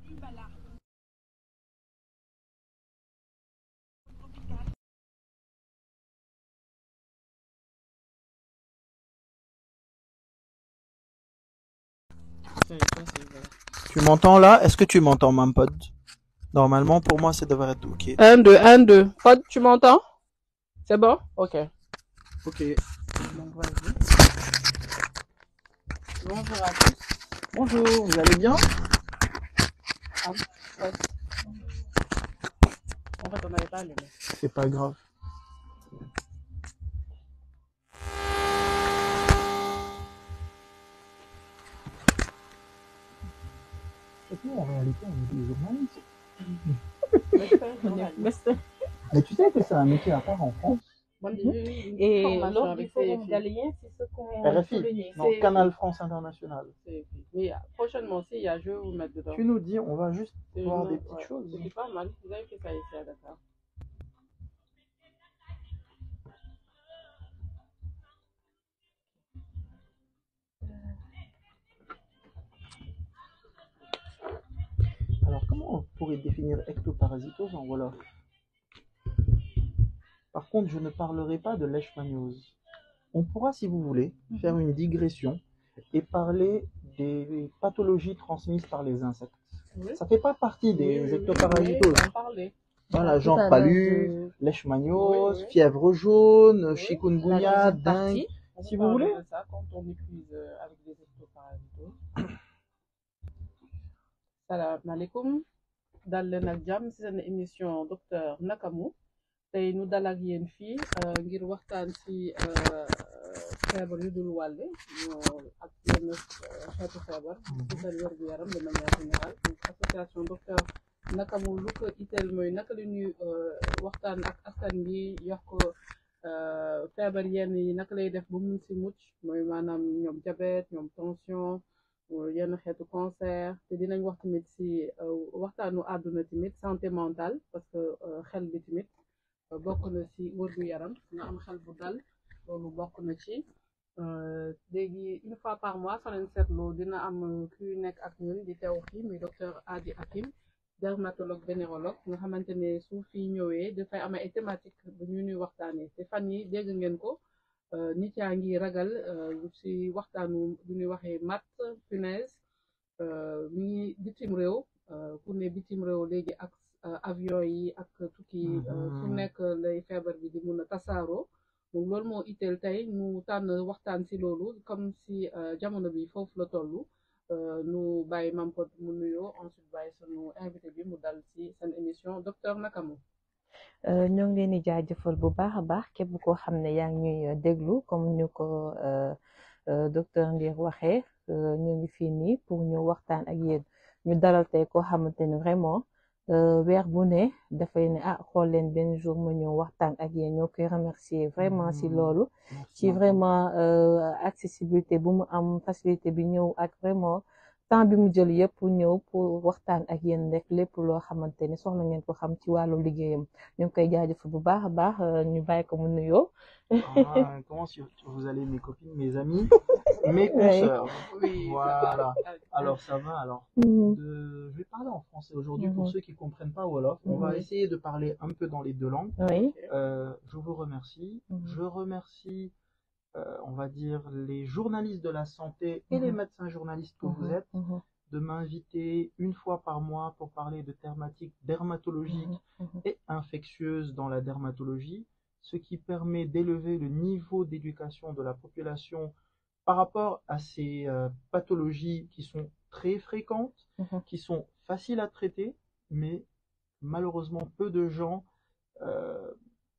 Tu m'entends là Est-ce que tu m'entends, Mampod Normalement, pour moi, ça devrait être OK. 1, 2, 1, 2. Pod, tu m'entends C'est bon Ok. OK. Donc, vas-y. Bonjour à tous. Bonjour, vous allez bien Ah, ouais. En fait, on n'avait pas allumé. C'est pas grave. Et puis, en réalité, on est des journalistes. Mais c'est- Mais tu sais que c'est un métier à part en France. Moi, j'ai eu une Et formation lors du avec forum CFI. galien, c'est ce qu'on RFI, soulignait. non, C'est- Canal France International. CFI. Mais euh, prochainement aussi, il y a je vais vous mettre dedans. Tu nous dis, on va juste C'est voir une- des petites ouais, choses. C'est pas mal. Vous avez fait ça ici à Dakar. Alors, comment on pourrait définir ectoparasitose en Wolof Par contre, je ne parlerai pas de leishmaniose. On pourra, si vous voulez, faire une digression et parler des pathologies transmises par les insectes. Oui. Ça fait pas partie des Oui, oui, oui, ectoparasitoses. oui, on en parlait. Voilà, Tout genre à l'heure palu, de- leishmaniose, Oui, oui. fièvre jaune, Oui. chikungunya, La deuxième dengue. partie. On Si va vous parler voulez. de ça quand on épuise euh, avec des ectoparasitoses. Salam alaikum. dal leen ak jàmm ci seen émission docteur Nakamu tey nu dal ak yéen fii euh, ngir waxtaan ci euh, feebar yu dul wàlle ñoo ak yenn euh, xeetu feebar ci seen wér-gu-yaram de manière générale donc association docteur Nakamu lu ko itteel mooy naka la ñuy euh, waxtaan ak askan bi yox ko euh, feebar yenn yi naka lay def ba mun ci mucc mooy maanaam ñoom diabète ñoom tension euh, yenn xeetu cancer te dinañ wax tamit ci euh, waxtaanu àdduna tamit santé mentale parce que euh, xel bi tamit euh, bokk na ci wërgu yaram nga am xel bu dal loolu bokk na ci Euh, léegi une fois par mois soo leen seetloo dina am kuy nekk ak ñun di teew fii muy docteur Adi Hakim dermatologue vénérologue nga xamante ne su fi ñëwee dafay am ay thématique bu ñu ñuy waxtaanee te fan yi dégg ngeen ko euh, nit yaa ngi ragal euh, ci waxtaanu bu ñuy waxee mat punaise euh, mi ngi bitim réew euh, ku ne bitim réew léegi ak euh, avion yi ak tukki yi euh, fu Mhm. nekk lay feebar bi di mun a tasaaroo donc loolu moo itteel tey ñu tànn waxtaan ci loolu comme si euh, jamono bi foofu la tollu euh, nu bàyyi Mampod mu nuyoo ensuite bàyyi sunu invité bi mu dal ci seen émission docteur Nakamu Euh, ñoo ngi leen di jaajëfal bu baax a baax képp koo xam ne yaa ngi ñuy déglu comme ñu ko euh, euh, docteur Ndir waxee euh, ñu ngi fii nii pour ñu waxtaan ak yéen ñu dalal tey koo xamante ne vraiment euh, weer bu ne dafay ne ah xool leen benn jour ma ñëw waxtaan ak yéen ñoo koy remercier vraiment si Mm. loolu ci vraiment euh, accessibilité bu mu am facilité bi ñëw ak vraiment temps bi mu jël yëpp ñëw pour waxtaan ak yéen rek lépp loo xamante ni soxla ngeen ko xam ci wàllu liggéeyam ñu ngi koy jaajëfal bu baax a baax euh, ñu bàyyi ko mu nuyoo. Ah, comment si- vous allez, mes copines, mes amis, mes Oui. consoeurs oui Voilà. ça va. Alors, ça va alors Mhm. de- Je vais parler en français aujourd'hui pour Mhm. ceux qui ne comprennent pas Wolof. On va Mhm. essayer de parler un peu dans les deux langues. Oui. Euh, je vous remercie. Mhm. Je remercie, euh, on va dire, les journalistes de la santé et les Mhm. médecins journalistes que vous Mhm. êtes Mhm. de m'inviter une fois par mois pour parler de thématiques dermatologiques Mhm. et infectieuses dans la dermatologie, ce qui permet d'élever le niveau d'éducation de la population par rapport à ces euh, pathologies qui sont très fréquentes, Mhm. qui sont faciles à traiter, mais malheureusement peu de gens euh,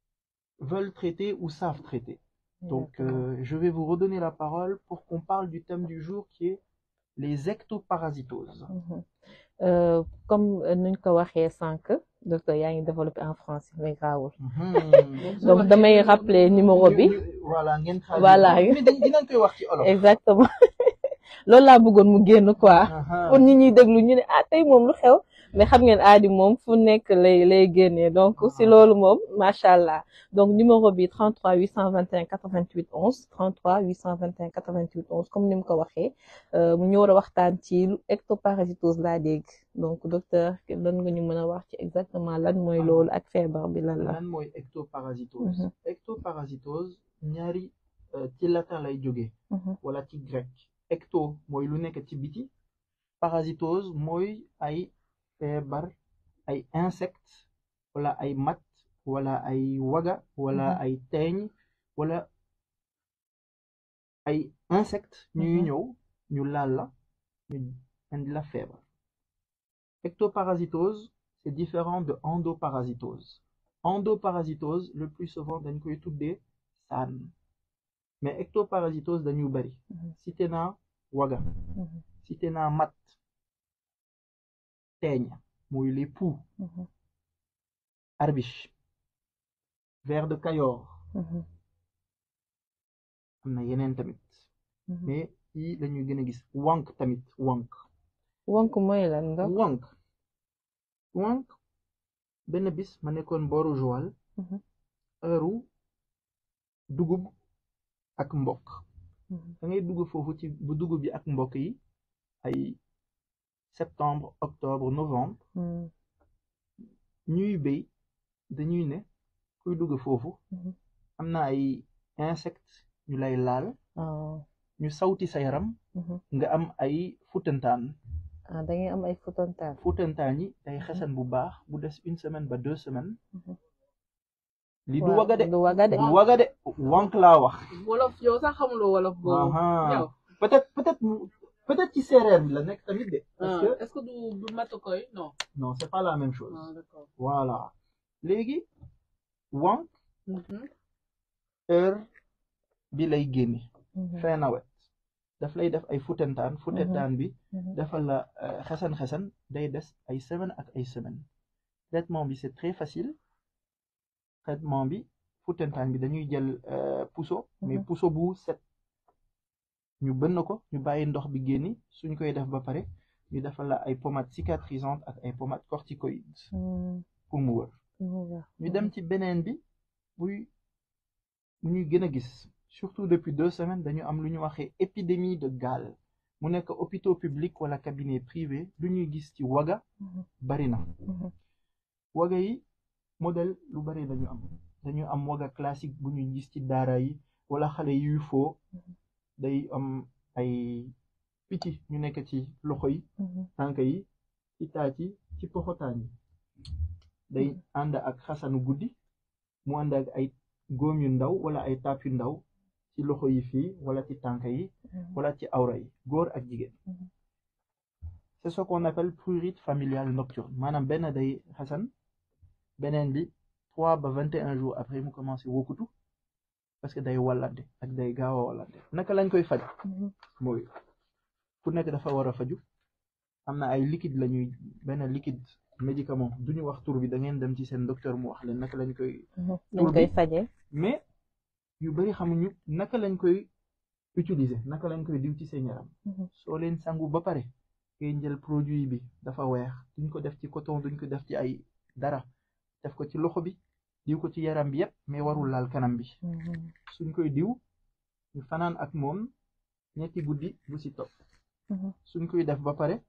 veulent traiter ou savent traiter. Donc Exactement. euh, je vais vous redonner la parole pour qu'on parle du thème du jour qui est les ectoparasitoses. Mhm. Euh, comme euh, nuñ ko waxee sànq docteur yaa ngi développé en français mais grawul Mhm. donc damay rappeler numéro bi ñu- ñu- voilà ngeen traduire. Voilà. mais dañ dinañ koy wax ci olof. exactement loolu laa bëggoon mu génn quoi Aha. pour ñi ñuy déglu ñu ne ah tey moom lu xew mais xam ngeen aadi moom fu nekk lay lay génnee donc si loolu moom macha allah donc numéro bi 33 821 88 11 33 821 88 11 comme ni mu ko waxee mu ñu war a waxtaan ci lu ectoparasitose laa dégg donc docteur lan nga ñu mën a wax ci exactement lan mooy loolu ak feebar bi lan la. lan mooy ectoparasitose. ectoparasitose ñaari ci latin lay jógee. wala ci grec. ecto mooy lu nekk ci biti. parasitose mooy ay feebar ay insectes wala ay mat wala ay waga wala ay teeñ wala ay insectes ñuy ñëw ñu laal la ñu indi la feebar ectoparasitose c'est différent de endoparasitose endoparasitose le plus souvent dañ koy tuddee saan mais ectoparasitose dañu bari cité naa waga cité naa mat teeñ mooy les poux arbiche ver de Kayor am na yeneen tamit mais yi lañuy gën a gis wànq tamit wànq wànq mooy lan ndax wànq wànq benn bis ma nekkoon booru Joal heure dugub ak mbokk da ngay dugg foofu ci bu dugub bi ak mbokk yi ay septembre octobre novembre ñuy béy dañuy ne kuy dugg foofu am na ay insectes ñu lay laal ñu sawti sa yaram nga am ay futantaan ah da ngay am ay futantaan futantaan yi day xesan bu baax bu des une semaine ba deux semaines li du waga de du waga de du waga de wànq laa wax wolof yow sax xamuloo wolof boobu yow peut-être peut-être peut-être ci séeréer bi la nekk tamit de parce que est-ce que du du matukoy non non c'est pas la même chose ah d'accord voilà léegi wànq heure bi lay génne fin nawet daf lay def ay futantaan futantaan bi dafa la xesan-xesan day des ay semaine ak ay semaine traitement bi c'est très facile traitement bi futantaan bi dañuy jël puso mais puso bu set ñu bënn ko ñu bàyyi ndox bi génni suñ koy def ba pare ñu defal la ay pommades cicatrisantes ak ay pommades corticoïdes pour mu wër ñu dem ci beneen bi buy ñuy gën a gis surtout depuis deux semaines dañu am lu ñu waxee épidémie de gale mu nekk hôpitaux publics wala cabinet privé lu ñuy gis ci waga bari na waga yi modèle lu bari dañu am dañu am waga classique bu ñuy gis ci daara yi wala xale yuy foo day am ay picc ñu nekk ci loxo yi tànk yi ci taat yi ci poxotaan yi day ànd ak xasanu guddi mu ànd ak ay góom yu ndaw wala ay taab yu ndaw ci loxo yi fii wala ci tànk yi wala ci awra yi góor ak jigéen c'est ce qu'on appelle prurite familiale nocturne maanaam benn day xasan beneen bi trois ba vingt et un jours après mu commencé wokkutu parce que day wallante ak day gaaw a wallante naka lañ koy faj mooy ku nekk dafa war a faju am na ay liquide lañuy benn liquide médicament duñu wax tur bi da ngeen dem ci seen docteur mu wax leen naka lañ koy dañ koy faje mais yu bari xamuñu naka lañ koy utiliser naka lañ koy diw ci seen yaram soo leen sangu ba pare ngay jël produit bi dafa weex duñ ko def ci coton duñ ko def ci ay dara def ko ci loxo bi diw ko ci yaram bi yépp mais warul laal kanam bi suñ koy diw ñu fanaan ak moom ñetti guddi bu ci topp suñ koy def ba pare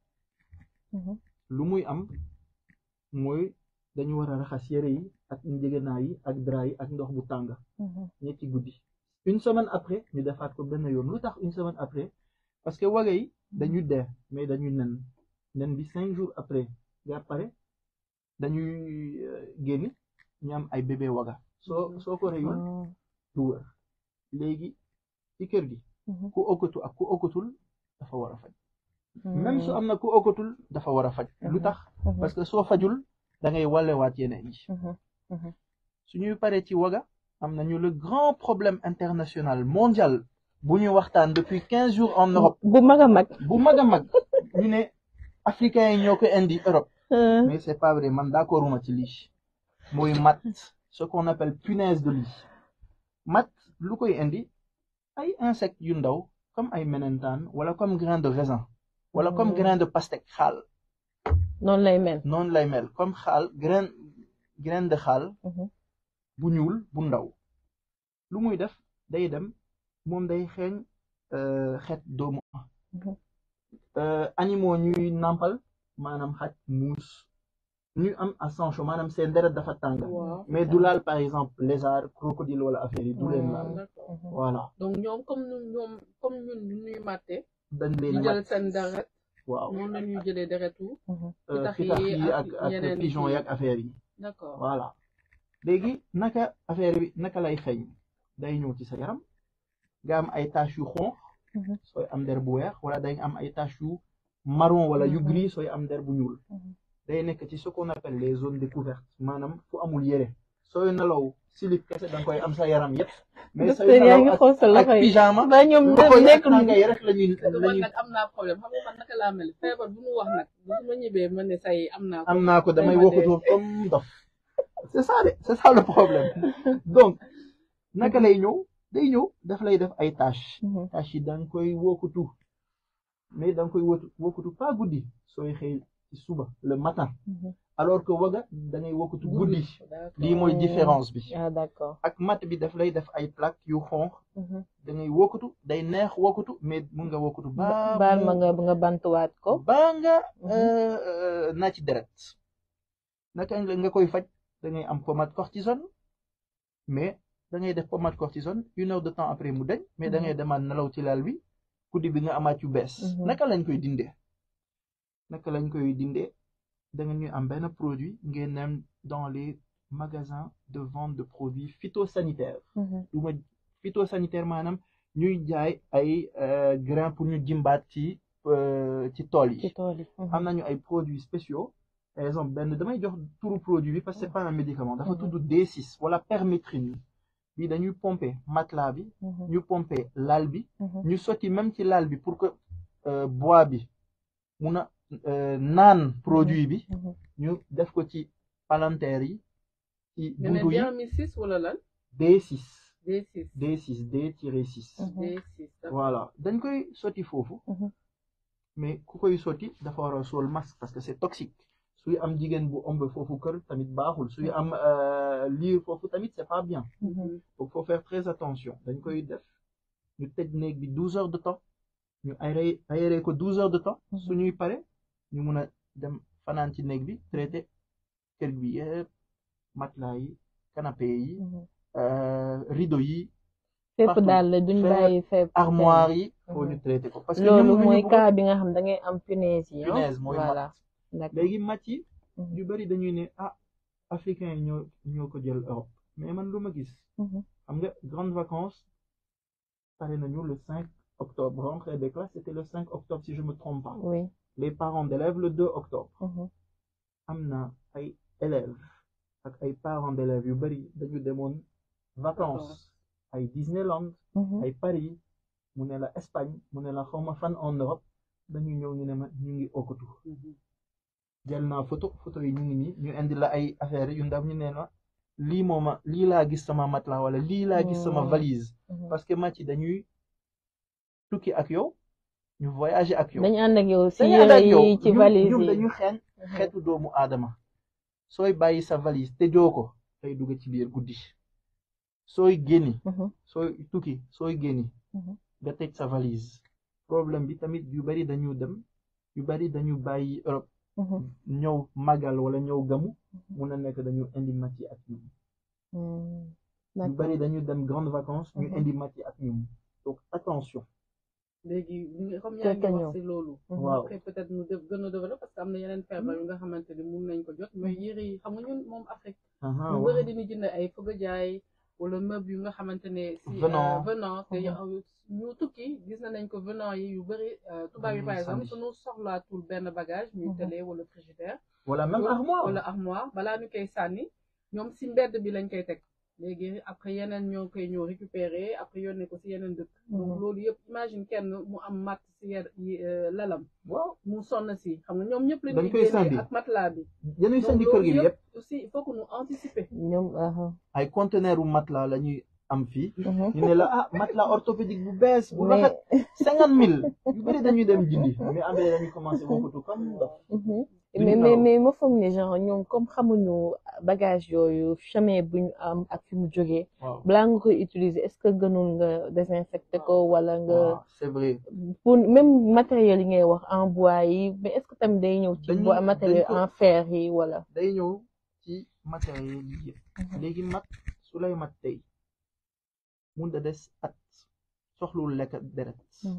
lu muy am mooy dañu war a raxas yére yi ak njëgënaay yi ak drap yi ak ndox bu tàng ñetti guddi une semaine après ñu defaat ko benn yoon lu tax une semaine après parce que waga yi dañu dee mais dañu nen nen bi cinq jours après nga pare dañuy génn ñu am ay bébé waga soo soo ko reyul du wër léegi ci kër gi ku okkatu ak ku okkatul dafa war a faj même su am na ku okkatul dafa war a faj lu tax parce que soo fajul da ngay wallewaat yeneen yi suñuy paree ci waga am nañu le grand problème international mondial bu ñu waxtaan depuis quinze jours en Europe bu mag a mag bu mag a mag ñu ne africains yi ñoo ko indi Europe mais c'est pas vrai man d'accorduma ci lii mooy mat ce qu'on appelle punaise de lit mat lu koy indi ay insectes yu ndaw comme ay menentaan wala comme grain de raisin wala comme grain de pastèque xaal noonu lay mel noonu lay mel comme xaal graine graine de xaal bu ñuul bu ndaw lu muy def day dem moom day xeeñ xeet doomu animaux ñuy nàmpal maanaam xaj muus ñu am sang chaud maanaam seen deret dafa tàng mais du laal par exemple lézard crocodile wala affaire yi du leen laal voilà donc ñoom comme ñoom comme ñun ñu ñuy màtte dañ leen ñu jël seen deret waaw noonu la ñuy jëlee deretu pitax yi ak ak pigeon yi ak affaire yi d'accord voilà léegi naka affaire bi naka lay xeeñ day ñëw ci sa yaram nga am ay taches yu xonq sooy am der bu weex wala day am ay taches yu marron wala yu gris sooy am der bu ñuul day nekk ci ce qu'on appelle les zones découvertes maanaam fu amul yére sooy nelaw silip kese da nga koy am sa yaram yëpp mais sooy nelaw ak pyjama ba ñoom nekk ngay rek la ñuy man nag am naa problème xam nga man naka laa mel feebar bu mu wax nag bu ma ñibbee ma ne say am naa ko am naa ko damay wokkatu comme dof c'est ça de c'est ça le problème donc naka lay ñëw day ñëw daf lay def ay tâches tâches yi da nga koy wokkatu mais da nga koy wokkatu pas guddi sooy xëy ci suba le matin alors que waga da ngay wokkatu guddi lii mooy différence bi ah d'accord ak mat bi daf lay def ay plaques yu xonq da ngay wokkatu day neex wokkatu mais mun nga wokkatu ba baal ma nga nga bantuwaat ko ba nga naa ci deret naka nga koy faj da ngay am pommade cortisone mais da ngay def pommade cortisone une heure de temps après mu dañ mais da ngay demaat nelaw ci lal bi guddi bi nga amaat yu bees naka lañ koy dindee naka lañ koy dindee da nga ñuy am benn produit ngeen dem dans les magasins de vente de produits phytosanitaires du ma phytosanitaire maanaam ñuy jaay ay grains pour ñu jimbaat ci ci tool yi am nañu ay produits spéciaux par exemple benn damay jox turu produit bi parce que c'est pas un médicament dafa tudd D6 wala permétrine bi dañuy pomper matelas bi ñu pomper lal bi ñu sotti même ci lal bi pour que bois bi mun a naan produit bi ñu def ko ci palanteer yi ci buntu yi wala lan D6 D6 D6 D-6 D6 voilà dañ koy sotti foofu mais ku koy sotti dafa war a sol masque parce que c'est toxique suy am jigéen bu ëmb foofu kër tamit baaxul suy am liir foofu tamit c'est pas bien donc faut faire très attention dañ koy def ñu tëj néeg bi douze heures de temps ñu aéré aéré ko douze heures de temps suñuy pare ñu mun a dem fanaan ci néeg bi traité kër bi yëpp matelas yi canapé yi rideau yi fépp daal la duñ bàyyi fépp armoire yi faut ñu traité ko parce que loolu mooy cas bi nga xam da ngay am punaise yi punaise mooy voilà mat léegi mat yi ñu bari dañuy ne ah africain yi ñoo ñoo ko jël Europe mais man lu ma gis xam nga grandes vacances pare nañu le 5 octobre rentrée des classes c'était le 5 octobre si je me trompe pas oui les parents d'élèves le 2 octobre am na ay élèves ak ay parents d'élèves yu bari dañu demoon vacances ay Disneyland ay Paris mu ne la Espagne mu ne la xawma fan en Europe dañu ñëw ñu ne ma ñu ngi okkatu jël naa photo photo yi ñu ngi nii ñu indi la ay affaires yu ndaw ñu ne la lii mooma lii laa gis sama matelas wala lii laa gis sama valise parce que match yi dañuy tukki ak yow ñu voyager ak yow dañu ànd ak yow si dañu ànd ak yére yow yi ci valise ñoom yi dañu xeeñ xeetu doomu aadama sooy bàyyi sa valise te joo ko day dugg ci biir guddi sooy génni sooy tukki sooy génni nga tëj sa valise problème bi tamit yu bari dañu dem yu bari dañu bàyyi Europe ñëw magal wala ñëw gamu mun a nekk dañu indi mat yi ak ñoom yu bari dañu dem grandes vacances ñu indi mat yi ak ñoom donc attention léegi comme yaa ngi wax si loolu waaw après peut-être ñu def gën a développé parce que am na yeneen feebar yu nga xamante ni mun nañ ko jot mais yére yi xam nga ñun moom Afrique ñu bëri dañuy jënd ay fëgg jaay wala meuble yu nga xamante ne si Venant. venant te ñu tukki gis nañ ko venant yi yu bëri tubaab yi par exemple suñu soxlaatul benn bagage muy télé wala frigidaire wala même armoire wala armoire balaa ñu koy sànni ñoom si mbedd bi lañ koy teg léegi après yeneen ñoo koy ñëw récupérer après yónnee ko si yeneen dëkk donc loolu yëpp imagine kenn mu am mat si yer lalam waaw mu sonn si xam nga ñoom ñëpp Dañ lañuy koy sànni. génne ak matelas bi dañuy donc sandi kër gi loolu yëpp yëpp aussi il faut que ñu anticiper ñoom aha ay conteneur u matelas la ñuy am fii Mhm. ñu ne la ah matelas orthopédique bu bees bu mais rafet cinquante mille yu bëri dañuy dem jindi mais après dañuy commencé wokkatu comme ndox Mhm. duñu mais mais nelaw. mais ma foog ne genre ñoom comme xamuñu bagage yooyu chemin bu ñu am ak fi mu jógee waaw balaa nga koy utiliser est-ce que gënul nga désinfecter ko wala nga waaw c'est vrai pour même matériel yi ngay wax en bois yi mais est-ce que tamit day ñëw ci Dañu- bois matériel dañ ko- en fer yi wala day ñëw ci matériel yi yëpp léegi mat su lay mat tey mun da des at soxlul lekk deret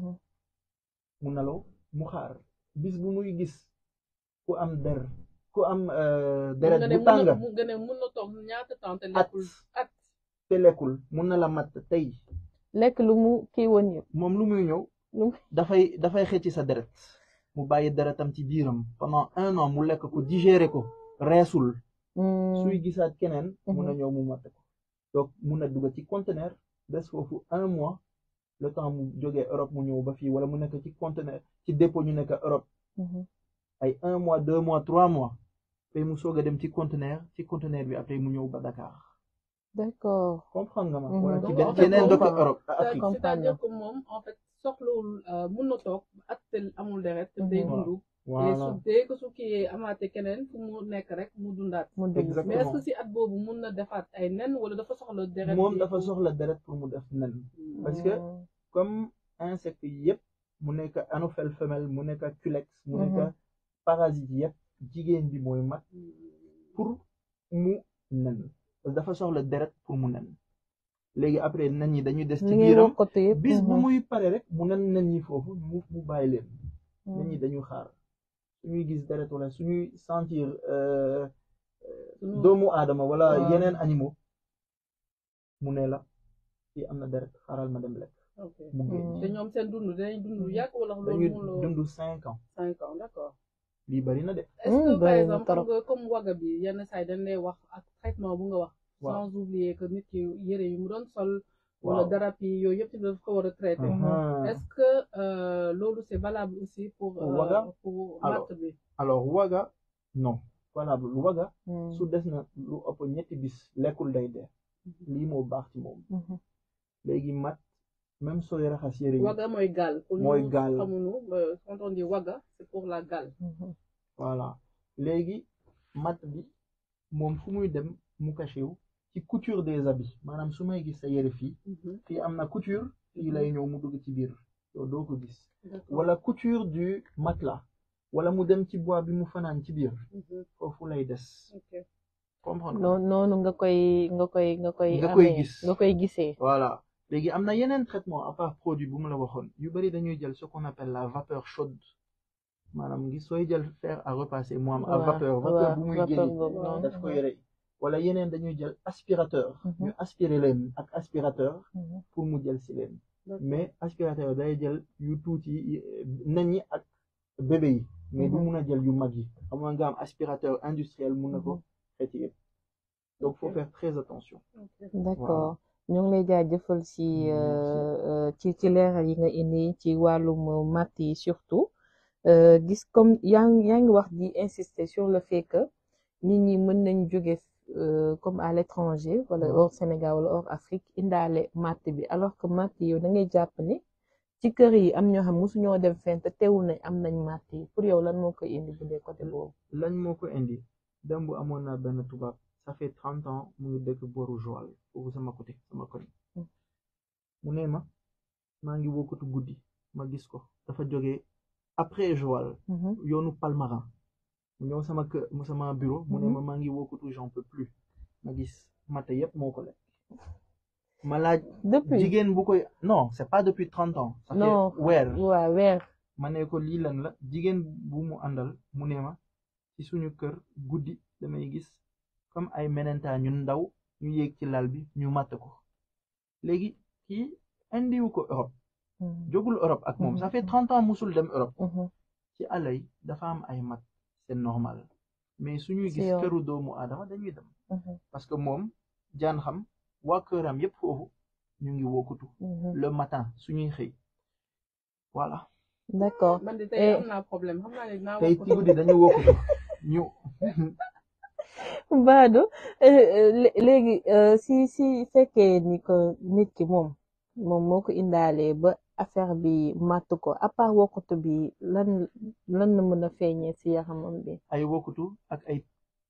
mu nelaw mu xaar bis bu muy gis ku am der ku am euh, deret nga ne bu mun na tàng mu nga ne mun na toog ñaata temps te at lekkul at te lekkul mun na la mat tey lekk lu mu kii woon yëpp moom lu muy ñëw lu mu dafay dafay xëcc sa deret mu bàyyi deretam ci biiram pendant un an mu lekk ko digérer ko reesul suy gisaat keneen mun na ñëw mu matt ko donc mun na dugg ci conteneur des foofu un mois le temps mu jógee Europe mu ñëw ba fii wala mu nekk ci conteneur ci dépôt ñu nekk Europe ay un mois deux mois trois mois après mu soog a dem ci conteneur ci conteneur bi après mu ñëw ba Dakar d'accord comprendre nga ma Mhm. wala ci Donc, benn en fait, yeneen dëkk comprendre. Europe C'est- Afrique comprendre c'est-à-dire que moom en fait soxlawul euh, mun na toog at te amul deret te day Mhm. dundu te voilà su dee ko su kii amaate keneen fu mu nekk rek mu dundaat mu dugg Exactement. mais est-ce que si at boobu mun na defaat ay nen wala dafa soxla deret moom bi dafa pour- soxla deret pour mu def nen parce que comme insecte yëpp mu nekk anophèle femelle mu nekk culex mu nekk Mhm. parasite yëpp jigéen bi mooy mat pour mu nen parce que dafa soxla deret pour mu nen léegi après nen yi dañuy des ci li ngay biiram wokkatu yëpp bis bu muy pare rek mu nen nen ñi foofu mu mu bàyyi leen nen ñi Mhm. dañuy xaar suñuy gis deret wala suñuy sentir euh, Suñu- doomu aadama wala Waaw. yeneen animaux mu ne la fii am na deret xaaral ma dem lekk ok mu génn Mhm. te ñoom seen dund dinañ dund lu yàgg wala dañuy loolu mun la dund cinq ans cinq ans d'accord lii bari na de est-ce Hmm, que par bari na exemple xam trop. nga comme waga bi yenn saa yi dañ lay wax ak traitement bu nga wax Waaw. sans oublier que nit ki yére yi mu doon sol wala Waaw. darab yi yooyu yëpp ci daf ko war a traité Mhm. est-ce que euh, loolu c'est valable aussi pour Pour euh, waga? pour Alors. matt bi alors waga non valable waga Mhm. su des na lu ëpp ñetti bis lekkul day dee lii moo baax ci moom Mhm. léegi mat même sooy raxas yére yi waga mooy gaal pour Mooy ñu gaal. xamuñu euh, quand on dit waga c'est pour la gaal Mhm. voilà léegi mat bi moom fu muy dem mu caché wu ci couture des habits maanaam su may gis sa yére fii fii am na couture fii lay ñëw mu dugg ci biir yow doo ko gis D'accord. wala couture du matelas wala mu dem ci bois bi mu fanaan ci biir Mhm. foofu lay des ok comprendre nga noonu noonu nga koy nga koy nga koy Nga koy amee, gis. nga koy gisee voilà léegi am na yeneen traitement à part produit bu mu la waxoon yu bari dañuy jël ce qu'on appelle la vapeur chaude maanaam ngi sooy jël fer à repasser mu am à Waaw, vapeur vapeur waaw, bu muy vapeur génne boobu waaw, noonu. daf koy rey wala yeneen dañuy jël aspirateur Mhm. ñu aspirer leen ak aspirateur Mhm. pour mu jël si leen D'accord. mais aspirateur day jël yu tuuti yi nen yi ak bébé yi mais du Mhm. mun a jël yu mag yi xam nga nga am aspirateur industriel mun na ko Mhm. xeeti yëpp donc faut Ok. faire très attention Ok. d'accord ñu ngi lay jaajëfal ci Merci. euh, euh, ci ci leeral yi nga indi ci wàllum matt yi surtout euh, gis comme yaa ngi yaa ngi wax di insister sur le fait que nit ñi mën nañ jóge euh, comme à l'étranger wala Ouais. hors Sénégal wala hors Afrique indaale matt bi alors que matt yi yow da ngay jàpp ni ci kër yi am ñoo xam mosuñoo dem fenn te teewul nañ am nañ matt yi pour yow lan moo koy indi bu dee côté boobu. lañ moo ko indi démb amoon na benn tubaab ça fait trente ans mu ngi dëkk boru Joal foofu sama côté sama koñ Mm. mu ne ma maa ngi wokkatu guddi ma gis ko dafa jógee après Joal Mhm. yoonu Palmarin mu ñëw sama kër mu sama bureau mu ne Mhm. ma maa ngi wokkatu j'en peux plus ma gis mate yépp moo ko lekk ma laaj depuis jigéen bu koy non c'est pas depuis trente ans ça Non. fait weer waa weer. ma ne ko lii lan la jigéen bu mu àndal mu ne ma ci suñu kër guddi damay gis comme ay menenta ñu ndaw ñu yéeg ci lal bi ñu matt ko léegi kii indiwu ko Europe Mhm. jógul Europe ak moom ça fait Mhm. trente ans musul dem Europe Mhm. ci àll yi dafa am ay mat c'est normal mais suñuy Si gis yow. këru doomu aadama dañuy dem Mhm. parce que moom jaan xam waa këram yépp foofu ñu ngi wokkutu Mhm. le matin suñuy xëy voilà d'accord man de Eh. tey am naa problème xam naa ne dinaa tey wax ci guddi dañu wokkutu ñu Badou euh, euh, lé- léegi euh, si si fekkee ni ko nit ki moom moom moo ko indaalee ba affaire bi màtt ko à part wokkatu bi lan lan la mën a feeñee ci yaramam bi ay wokutu ak ay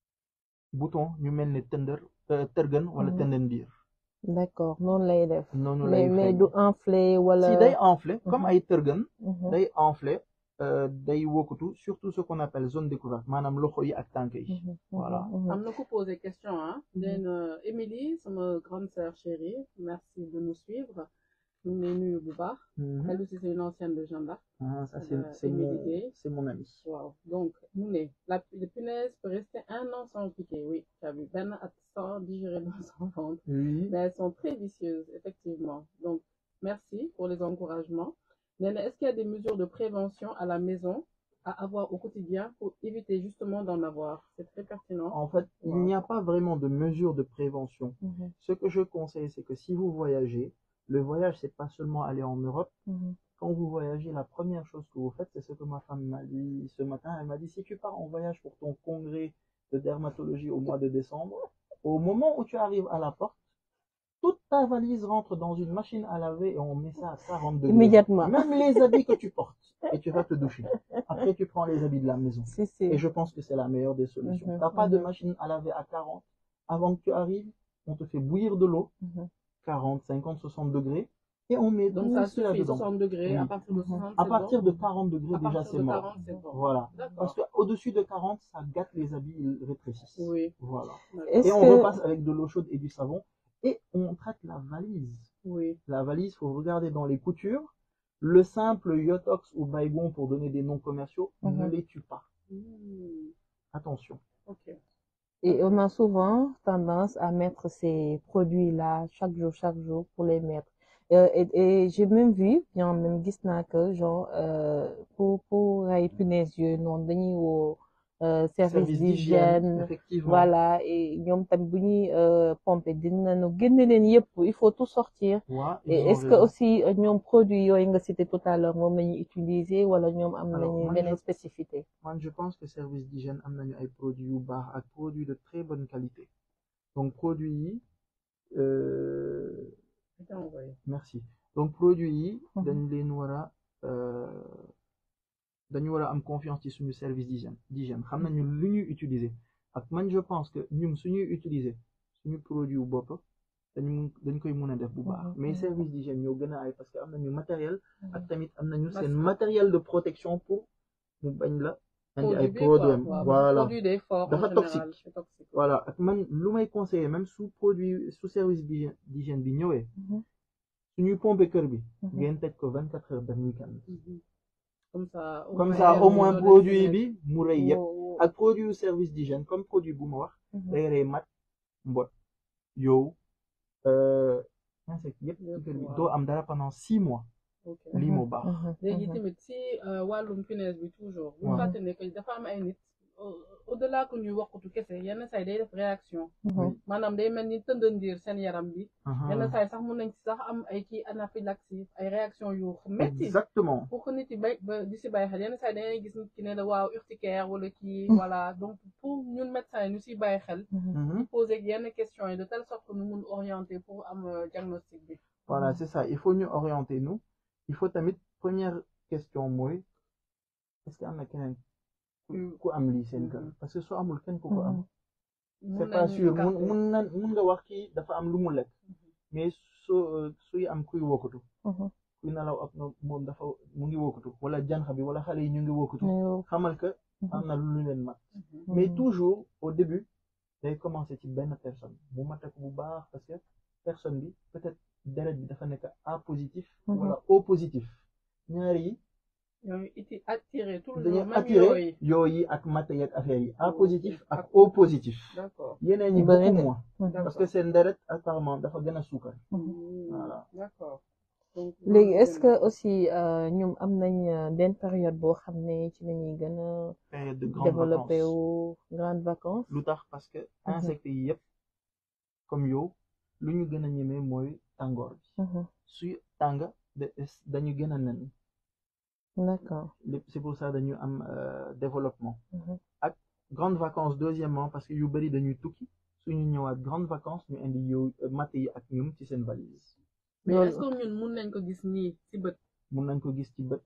bouton ñu mel ne tëndër tërgën wala Mhm. tëndandiir d'accord noonu lay def noonu mais lay mais feeñ du enflé wala si day enflé comme Mhm. ay tërgën Mhm, day enflé euh, day wokutu surtout ce qu'on appelle zone découverte maanaam loxo yi ak tànk yi mhm, Voilà. mhm, mhm. am na ku posé question ah nee na Émilie sama grande sœur chérie merci de nous suivre ñu ngi lay nuyu bu baax Mhm. elle aussi c'est une ancienne de Jeanne d'Arc Ah, ça c'est Euh, c'est mon Émilie Gueye. c'est mon ami waaw donc mu ne la les punaises peut rester un an sans piquer oui tu as vu benn at sans digérer dans son ventre oui mais elles sont très vicieuses effectivement donc merci pour les encouragements nee na est-ce qu'il y a des mesures de prévention à la maison à avoir au quotidien pour éviter justement d'en avoir c'est très pertinent en fait il Wow. n'y a pas vraiment de mesure de prévention Mhm, ce que je conseille c'est que si vous voyagez le voyage c'est pas seulement aller en Europe mhm, quand vous voyagez, la première chose que vous faites, c'est ce que ma femme m'a dit ce matin. Elle m'a dit, si tu pars en voyage pour ton congrès de dermatologie au mois de décembre, au moment où tu arrives à la porte, toute ta valise rentre dans une machine à laver et on met ça à 40 degrés. Immédiatement. Même les habits que tu portes. Et tu vas te doucher. Après, tu prends les habits de la maison. si si Et je pense que c'est la meilleure des solutions. Mhm, T'as pas de mhm. machine à laver à 40. Avant que tu arrives, on te fait bouillir de l'eau, Mhm. 40, 50, 60 degrés, et on met donc tout ça cela suffit dedans. 60 degrés à Oui. partir de Mhm. 60 À c'est partir bon de 40 degrés, à déjà, partir c'est de mort. 40 c'est bon Voilà. d'accord Parce qu'au-dessus de 40, ça gâte les habits, ils rétrécissent. oui Voilà. Est-ce Et on que- repasse avec de l'eau chaude et du savon. Et on traite la valise. oui La valise, faut regarder dans les coutures. Le simple Yotox ou Baygon, pour donner des noms commerciaux, ne Mhm. les tue pas. Hmm, Attention. ok Et on a souvent tendance à mettre ces produits-là chaque jour, chaque jour pour les mettre. Euh, et et j'ai même vu, bien même gis naa que genre euh, pour pour ay punaises yooyu noonu dañuy woo euh, service d'hygiène effectivement. voilà et ñoom tamit bu ñuy euh, pomper dinañu génne leen yëpp il faut tout sortir. Ouais, ils Et ont est-ce que raison. aussi euh, ñoom produits yooyu nga cité tout à l'heure moom la ñuy utiliser wala ñoom am Alors, nañu moi, beneen je- spécificité. Man, je pense que service d'hygiène am nañu ay produits yu baax ak produits de très bonne qualité. Donc produits yi euh, c'est envoyé merci. Donc produits yi Mhm. dañ leen war a euh, dañu war a am confiance ci suñu service d'hygiène d'hygiène xam nañu lu ñuy utiliser ak man je pense que ñun suñuy utiliser suñu produit wu bopp dañu dañ koy mën a def bu baax Mhm. mais service d'hygiène ñoo gën a ay parce que am nañu matériel ak tamit am nañu seen Masque. matériel de protection pour mu bañ la andi ay produit bi quoi produits waaw voilà produit day fort Dafa en général toxique. c'est toxique voilà ak man lu may conseiller même su produit su service d'hygiène d'hygiène bi ñëwee Mhm. suñuy pomper kër bi Mhm. ngeen tëj ko vingt quatre heures benn week-end Mhm. comme ça au comme moins, ça il y a au une moins zone produit extérieure. bi mu rëy yëpp Wow. ak produit yu service d'hygiène comme produit bu ma wax Mhm. day rey mat mbot yow euh, insecte yëpp ci Yëpp, kër bi waaw. doo am dara pendant six mois ok lii moo baax Mhm. léegi Mhm. tamit si euh, wàllum punaise bi toujours bu Ouais. fàtte ne que dafa am ay nit au delà que ñuy waxatu kese yenn say day def réaction Mhm. maanaam day mel ni tëndandiir seen yaram bi Aha. yenn say sax mun nañ ci sax am ay kii anaphylaxie ay réaction yu métti exactement pour que nit yi bay ba di si bàyyi xel yenn saa dangay gis nit ki ne la waaw urticaire wala kii Mm. voilà donc pour ñun médecins yi ñu si bàyyi xel Mhm. Mhm. poser yenn questions yi de telle sorte que ñu mun orienter pour am euh, diagnostic bi voilà Mhm. c'est ça il faut ñu orienter nous il faut tamit première question mooy est-ce que am na keneen ku ku am lii seen kër Mhm. parce que soo amul kenn ku ko am Mhm. mun c'est pas nañu sûr mun écarter. mun na mun nga wax kii dafa am lu mu lekk mais soo suy am kuy wokkatu Mhm. kuy nelaw ak no moom dafa mu ngi wokkatu wala janxa bi wala xale yi ñu ngi wokkatu Ñu- xamal que Mhm. am na lu leen mat Mhm. mais Mhm. toujours au début day commencer ci benn personne mu mat ko bu baax parce que personne bi peut-être deret bi dafa nekk A positif Mhm. wala O positif ñaar yi ñooy iti attiré toujours dañuy même attiré yooyu yooyu ak matte yeeg affaire yi A O positif ak ak O positif d'accord yeneen ñi Bari beaucoup de. moins Mhm. parce que seen deret apparemment dafa gën a suukar Mhm. Voilà. d'accord donc léegi loolu est-ce que tamit. aussi euh, ñoom am nañ euh, benn période boo xam ne ci la ñuy gën a période de grandes développé vacances wu grande vacances lu tax parce que Mhm. insectes yi yëpp comme yow lu ñu gën a ñemee mooy tàngoor bi Mhm. suy tàng de- dañu gën a nen d'accord lépp c'est pour ça dañu am euh, développement Mhm. ak grandes vacances deuxièmement parce que yu bari dañuy tukki suñu ñëwaat grandes vacances ñu indi yow matt yi ak ñum ci seen valise mais loolu est-ce que ñun mun nañ ko gis nii si bët mun nañ ko gis ci bët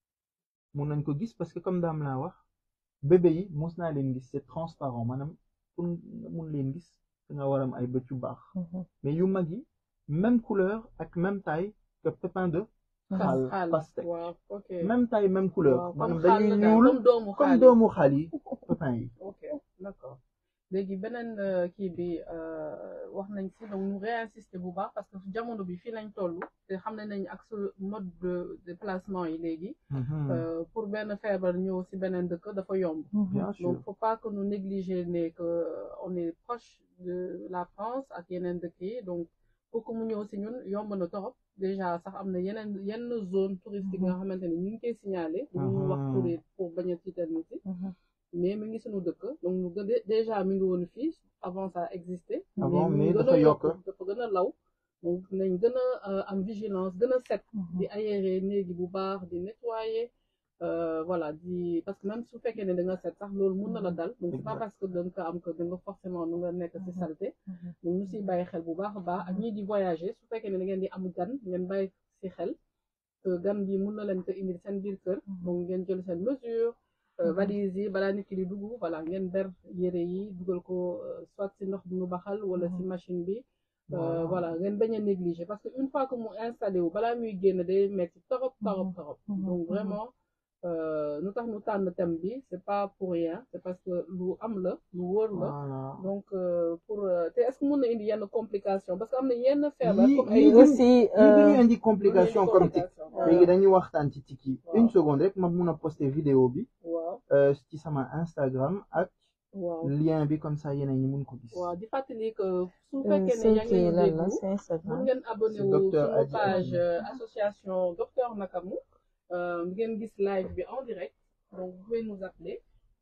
mun nañ ko gis parce que comme daam laa wax bébé yi mos naa leen gis c'est transparent maanaam pour nga mun leen gis da nga war am ay bët yu baax mais yu mag yi même couleur ak même taille que pépin de xaal pastèque waaw ok même taille même couleur waaw maanaam comme dañuy xaal la daal, ñuul comme doomu comme xaal yi. doomu xaal yi pépin yi ok d'accord léegi beneen euh, kii bi euh, wax nañ si donc ñu réinsister bu baax parce que jamono bi fii lañ toll te xam ne nañ ak su mode de déplacement yi léegi Mhm. euh, pour benn feebar ñëw si beneen dëkk dafa yomb bien sûr donc faut pas que nous négliger ne que on est proche de la France ak yeneen dëkk yi donc pour que mu ñëw si ñun yomb na torop déjà sax am na yeneen yenn zone touristique nga xamante ne ñu ngi koy signalé ñu wax Mhm. pour pour bañ a tiital nit yi mais mi ngi suñu dëkk donc ñu gën a- déjà mi ngi woon fii avant ça existé Avant, mi mais ngi gën a dafa yokk. dafa gën a law donc nañ gën a euh, am vigilance gën a set di aérer néegi bu baax di nettoyer euh, voilà di parce que même su fekkee ne da nga set sax loolu mun na la dal donc c'est pas Exact. parce que da nga ko am que da nga forcément nu nga nekk ci saleté donc ñu siy bàyyi xel bu baax a baax ak ñii di voyager su fekkee ne da ngeen di am gan ngeen bàyyi si xel que gan bi mun na leen ko indil seen biir kër donc ngeen jël seen mesure euh, valise yi balaa nit ki di dugg voilà ngeen ber yére yi dugal ko euh, soit si ndox bi mu baxal wala si machine bi Euh, voilà ngeen bañ a négliger parce que une fois que mu installé wu balaa muy génn day metti torop torop torop donc vraiment euh, nu tax nu tànn thème bi c'est pas pour rien c'est parce que lu am la lu wóor la voilà donc euh, pour euh, te est-ce que mun na indi yenn complication parce que am na yenn feebar Yii- comme yii ay duñu- aussi lii dañuy indi complication comme tic complication léegi dañuy waxtaan ci tic yi Waaw. une seconde rek ma mun a poster vidéo bi waaw euh, ci sama Instagram ak waaw lien bi comme ça yeneen ñi mun ko gis waaw di fàttali que su fekkee ne seen yaa ngi kii ñu lan la déglu c'est Instagram mun ngeen abonné C'est wu Docteur suñu Adji page Adji. euh, association Docteur Nakamu euh, ngeen gis live bi en direct donc vous pouvez nous appeler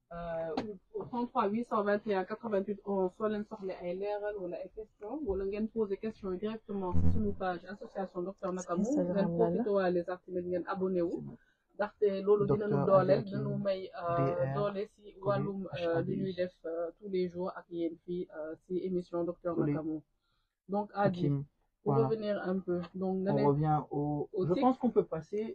euh, au 33 821 88 11 soo leen soxle ay leeral wala ay question wala ngeen poser question yi directement ci suñu page association Docteur Nakamu Instagram ngeen la la. profité waale sax tamit ngeen abonné wu ndaxte loolu dina nu Docteur dooleel Adji dina nu Adji. may euh, DR, doole si wàllum euh, li ñuy HADI. def euh, tous les jours ak yéen fii euh, si émission Docteur Tous les- Nakamu donc Adi Hakim. pour Voilà. revenir un peu donc nga on ne revient au au je tic. pense qu'on peut passer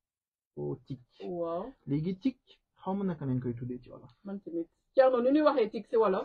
au tic waaw léegi tic xaw ma naka nañ koy tuddee ci wolof man tamit Thierno nu ñuy waxee tic si wolof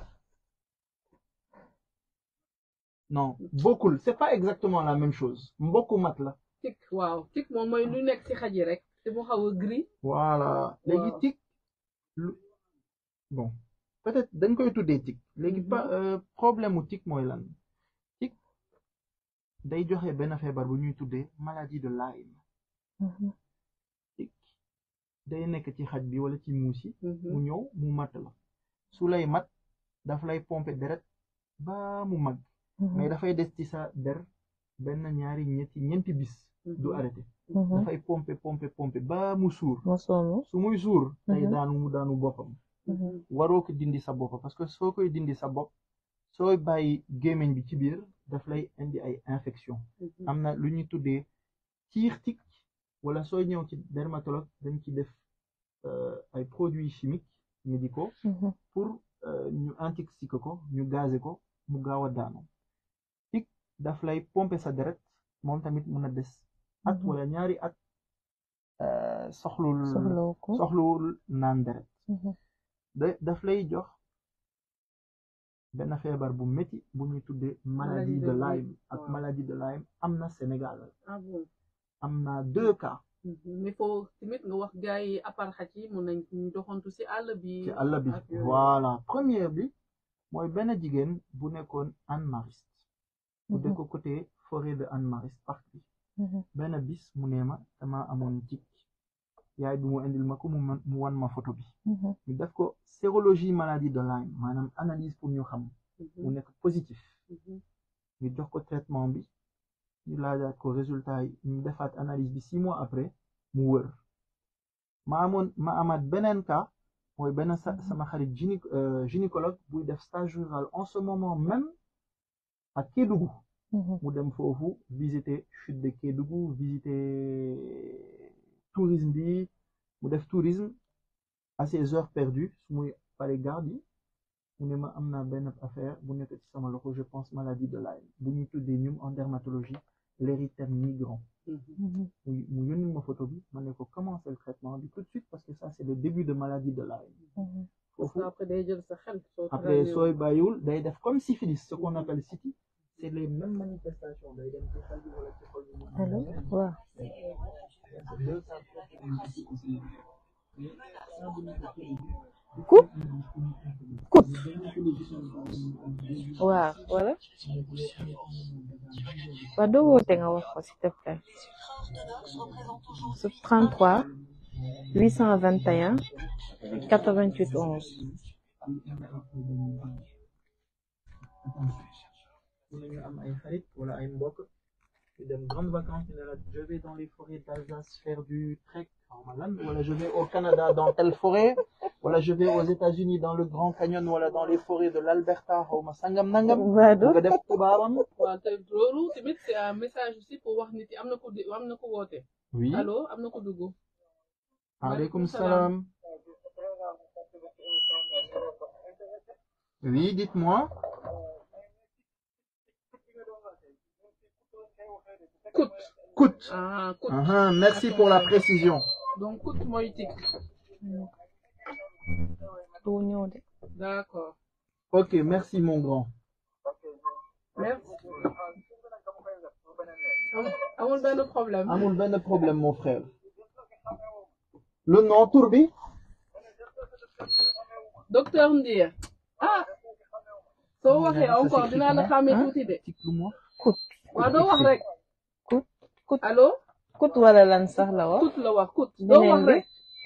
non bokkul c'est pas exactement la même chose mbokku mat la tic waaw tic moom mooy lu nekk si xaj yi rek te mu xaw a gris voilà léegi Waaw. tic lu bon peut-être dañ koy tuddee tic léegi Mhm. pa euh, problème mu tic mooy lan tic day joxe benn feebar bu ñuy tuddee maladie de Lyme tic day nekk ci xaj bi wala ci muus yi mu ñëw mu mat la su lay mat daf lay pomper deret ba mu mag mais dafay des ci sa der benn ñaari ñetti ñeenti bis du arrêté dafay pomper pomper pomper ba mu suur mosonu su muy suur day Mhm. daanu mu daanu boppam waroo ko dindi sa bopp parce que soo koy dindi sa bopp sooy bàyyi gémmiñ bi ci biir daf lay indi ay infection am na lu ñuy tuddee tiir tic wala sooy ñëw ci dermatologue dañ ci def euh, ay produits chimiques médicaux pour euh, ñu intoxiquer ko ñu gazer ko mu gaaw a daanu tic daf lay pomper sa deret moom tamit mun a des at Mhm. wala ñaari at euh, soxlul soxlaw ko soxlul naan deret da daf lay jox benn feebar bu métti bu ñuy tuddee maladie de Lyme ak waaw. maladie de Lyme am na Sénégal ah bon am na deux cas mais faut tamit nga wax gars yi à part xaj yi mun nañ ñu doxantu si àll bi ci àll bi ak yooyu. voilà première bi mooy benn jigéen bu nekkoon Hann Mariste bu dëkk côté forêt de Hann Mariste parc bi benn bis mu nee ma dama amoon tic yaay bi mu indil ma ko mu man- mu wan ma photo bi ñu def ko sérologie maladie de Lyme maanaam analyse pour ñu xam Mhm, mu nekk positif mhm, ñu jox ko traitement bi ñu laajaat ko résultat yi ñu defaat analyse bi six mois après mu wër ma amoon ma amaat beneen cas mooy benn sa sama xarit gyné gynécologue buy def stage rural en ce moment même ak Kédougou mu dem foofu visiter chute de Kédougou visiter tourisme bi mu def tourisme à ses heures perdues su muy pare garde yi mu ne ma am naa benn affaire bu nekk ci sama loxo je pense maladie de Lyme bu ñuy tuddee ñum en dermatologie l'érythème migrant Mhm. mu mu yónni ma photo bi ma ne ko commencer le traitement bi tout de suite parce que ça c'est le début de maladie de Lyme parce foofu que après day jël sa xel soo après travaillé sooy bàyyiwul day def comme syphilis ce qu'on appelle city c'est les mêmes manifestations day dem ci xel bi wala ci xol bi mu am allo waaw C'est deux caractéristiques. kut kut waaw wala waaw doo woote nga wax ko s'il te plaît su 33 821 88 11 Mun nañu am ay xarit wala ay mbokk ñu dem grandes vacances ñu ne la je vais dans les forêts d'Alsace faire du trek xaw ma lan wala je vais au Canada dans telle forêt wala je vais aux États-Unis dans le Grand Canyon wala dans les forêts de l'Alberta xaw ma sangam nangam Badou nga def tubaabam waaw te loolu tamit c'est un message aussi pour wax nit yi am na ko di am na ko woote oui allo am na ko dugg aleykum salaam oui dites-moi kut coûte ah kut Ah, merci pour la précision donc kut mooy tik du ñëw de d'accord ok merci mon grand merci amul benn problème amul benn problème mon frère le nom tur bi docteur Ndiir ah soo waxee Ça encore s'écrit dinaa la comment, xàmmee hein? tuuti de Explique-moi. kut waaw doo wax rek kut kut allo kut wala lan sax la wax kut la wax kut doo beneen wax bi rek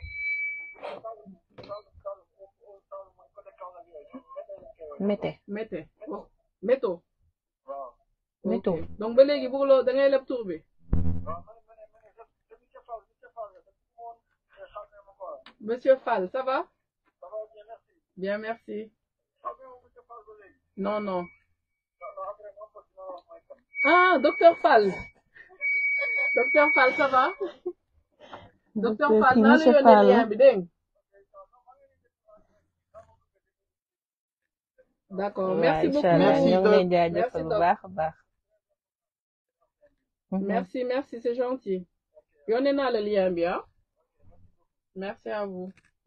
mété mété wax méto méto Ok. donc ba léegi bëggloo da ngay leb tur bi monsieur Fall ça va bien merci non non ah docteur Fall docteur Fall ça va docteur Fall kii naa la monsieur yónnee Fall lien bi dégg nga d'accord merci waaw beaucoup incha allah Merci, ñoo ngi Doc. leen jaajëfal Merci, bu Doc. baax a baax Mhm. Merci, merci, c'est gentil. Yónnee naa la lien bi ah. Merci à vous.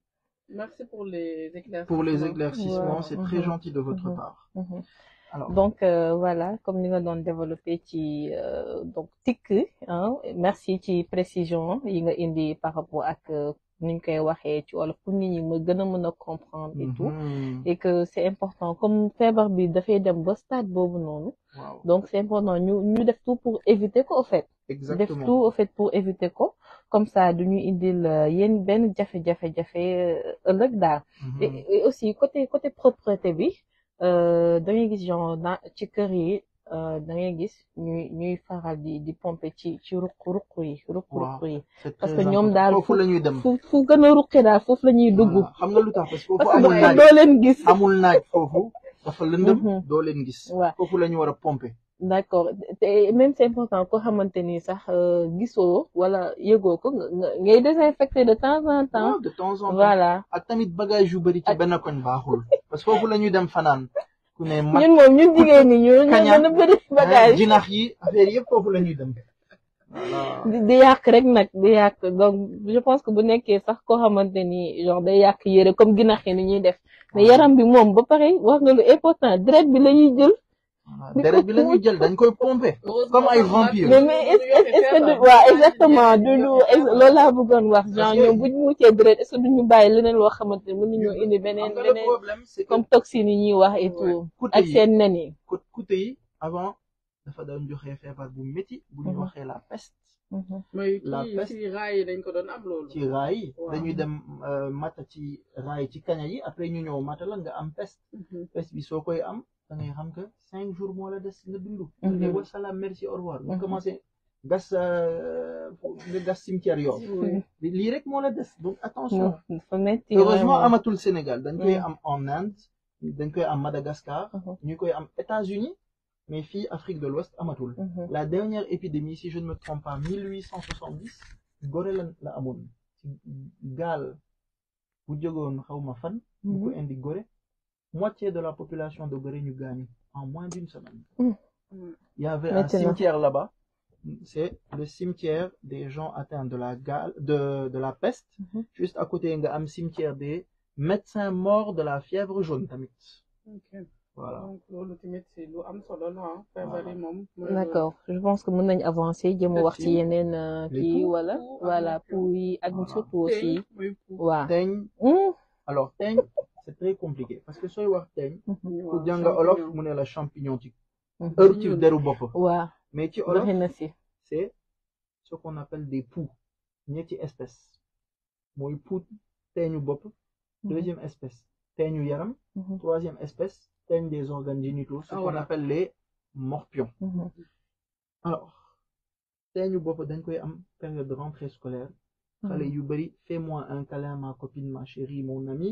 Merci pour les éclaircissements. Pour les éclaircissements, Ouais. c'est très Mhm. gentil de votre Mhm. part. Mhm. Alors, donc euh, voilà comme ni nga doon développé ci euh, donc tikk ah merci ci précision yi nga indi par rapport ak euh, ni ñu koy waxee ci wala pour nit ñi ma gën a mën a comprendre et tout mhm. et que c'est important comme feebar bi dafay dem ba stade boobu noonu Waaw, donc c'est important ñu ñu def tout pour éviter ko au fait def exactement. tout au fait pour éviter ko comme ça duñu indil euh, yéen benn jafe-jafe jafe euh, ëllëg daal Mhm. et, et aussi côté côté propreté bi euh, da ngay gis genre dans ci kër yi euh, da ngay gis ñuy ñuy faral di di pomper ci ci ruq ruq yi ruq ruq yi C'est parce très que ñoom important. daal foofu la ñuy dem. fu fu gën a ruqi daal foofu la ñuy dugg Voilà. xam nga lu tax parce que foofu parce que amul naaj doo leen gis amul naaj foofu dafa lëndëm Mhm. doo leen gis. waaw foofu la ñu war a pomper. d'accord te même c'est important ko xamante ni sax euh, gisoo wala yëgoo ko nga nga- ngay désinfecter de temps en temps waaw de temps en temps. voilà ak tamit bagage yu bëri ci Ak- benn koñ baaxul. parce que foofu la ñuy dem fanaan. ku ne mag ñun moom ñun jigéen ñi ñu ñu kaña, gën a bëri ah, bagage jinax yi affaire yëpp foofu la ñuy dem. voilà. di di yàq rek nag di yàq donc je pense que bu nekkee sax koo xamante ni genre day yàq yére comme ginax yi ni ñuy def mais yaram bi moom ba pare wax nga lu important deret bi la ñuy jël Voilà. deret bi la ñuy jël dañ koy pomper. comme ay vampires. mais mais est est est-ce que du waaw exactement du du loolu laa bëggoon wax genre Parce que- ñoom bu ñu muccee deret est-ce que duñu bàyyi leneen loo xamante ni mën nañoo indi beneen xam nga le beneen problème c'est que comme toxines yi ñuy wax et Ouais. tout côté ak yi seen nen yi cô- côté yi avant dafa doon joxe feebar bu métti bu ñu Mhm. waxee la peste mooy La kii peste. ci raay yi dañ ko doon am loolu. ci raay yi Waaw. dañuy dem euh, mata ci raay ci kaña yi après ñu ñëw mata la nga am peste Mhm. peste bi soo koy am da ngay xam que cinq jours moo la des nga dund Mhm. nga wasalaam merci au revoir nga Mhm. commencé gas euh, nga gas cimetière yoon Oui. lii rek moo la des donc attention dafa metti heureusement vraiment. amatul Sénégal dañ koy Mm. am en Inde dañ koy am Madagascar Mhm. ñu koy am États-Unis mais fii Afrique de l'Ouest amatul Mhm. la dernière épidémie si je ne me trompe pas 1870 Gorée la la amoon ci gaal bu jógoon xawma fan bu ko Mhm. indi Gorée moitié de la population de Gorée ñu gaañu en moins d'une semaine Mhm. il y avait un Maintenant. cimetière là-bas c'est le cimetière des gens atteints de la gale de de la peste Mhm. juste à côté nga am cimetière des médecins morts de la fièvre jaune tamit ok voilà donc loolu tamit si lu am solo la ah feebar yi moom mooy d'accord je pense que mën nañ avancer jëm wax ci Merci. yeneen euh, Les kii poux. wala Poux ak voilà morpion. pour yi ak Voilà. surtout loolu aussi mooy pour waaw teñ Hmm. alors teñ c'est très compliqué parce que sooy wax teñ ñu ku waaw jàng olof champignon. mu ne la champignon ci Mhm. heure ci ñuul. deru bopp waaw mais ci olof bëri na si c'est ce qu'on appelle des poux ñetti espèces mooy poux teeñu bopp deuxième espèce teeñu yaram Mhm. troisième espèce teeñ des organes génitaux ce Ah, qu'on voilà. appelle les morpions Mhm. alors teeñu bopp dañ koy am période de rentrée scolaire xale yu bari fais-moi un câlin ma copine ma chérie mon ami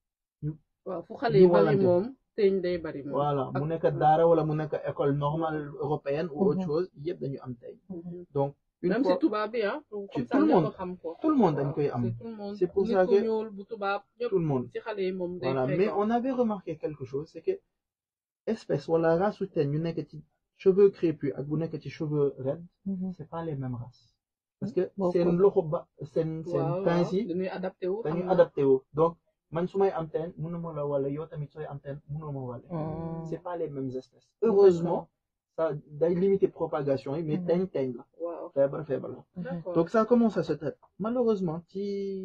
waaw fu xale yi ñu bari walante. moom teeñ day bari moom voilà Ak- mu nekk daara wala mu nekk école normale européenne ou autre Mhm. chose yëpp dañu am teeñ Mhm. donc une même fois si tubaab bi ah comme Ci ça tout le ñëpp monde. xam ko tout le monde dañ koy am c'est tout le monde C'est pour nit ça ku que- ñuul bu tubaab ñëpp tout le monde ci xale yi moom day voilà mais fréquent. on avait remarqué quelque chose c'est que espèce wala race su teeñ ñu nekk ci cheveux crépus ak bu nekk ci cheveux raides Mhm. c'est pas les mêmes races parce que Bokkul. seen loxo ba seen seen waaw pince yi waaw dañuy adapté wu dañuy xam na. adapté wu donc man su may am teen mënuma la wala yow tamit sooy am teen mënoo ma wale Hmm. c'est pas les mêmes espèces heureusement ça day limiter propagation yi mais Mhm. teeñ teeñ la waaw feebar feebar la d'accord donc ça comment ça se traite malheureusement ci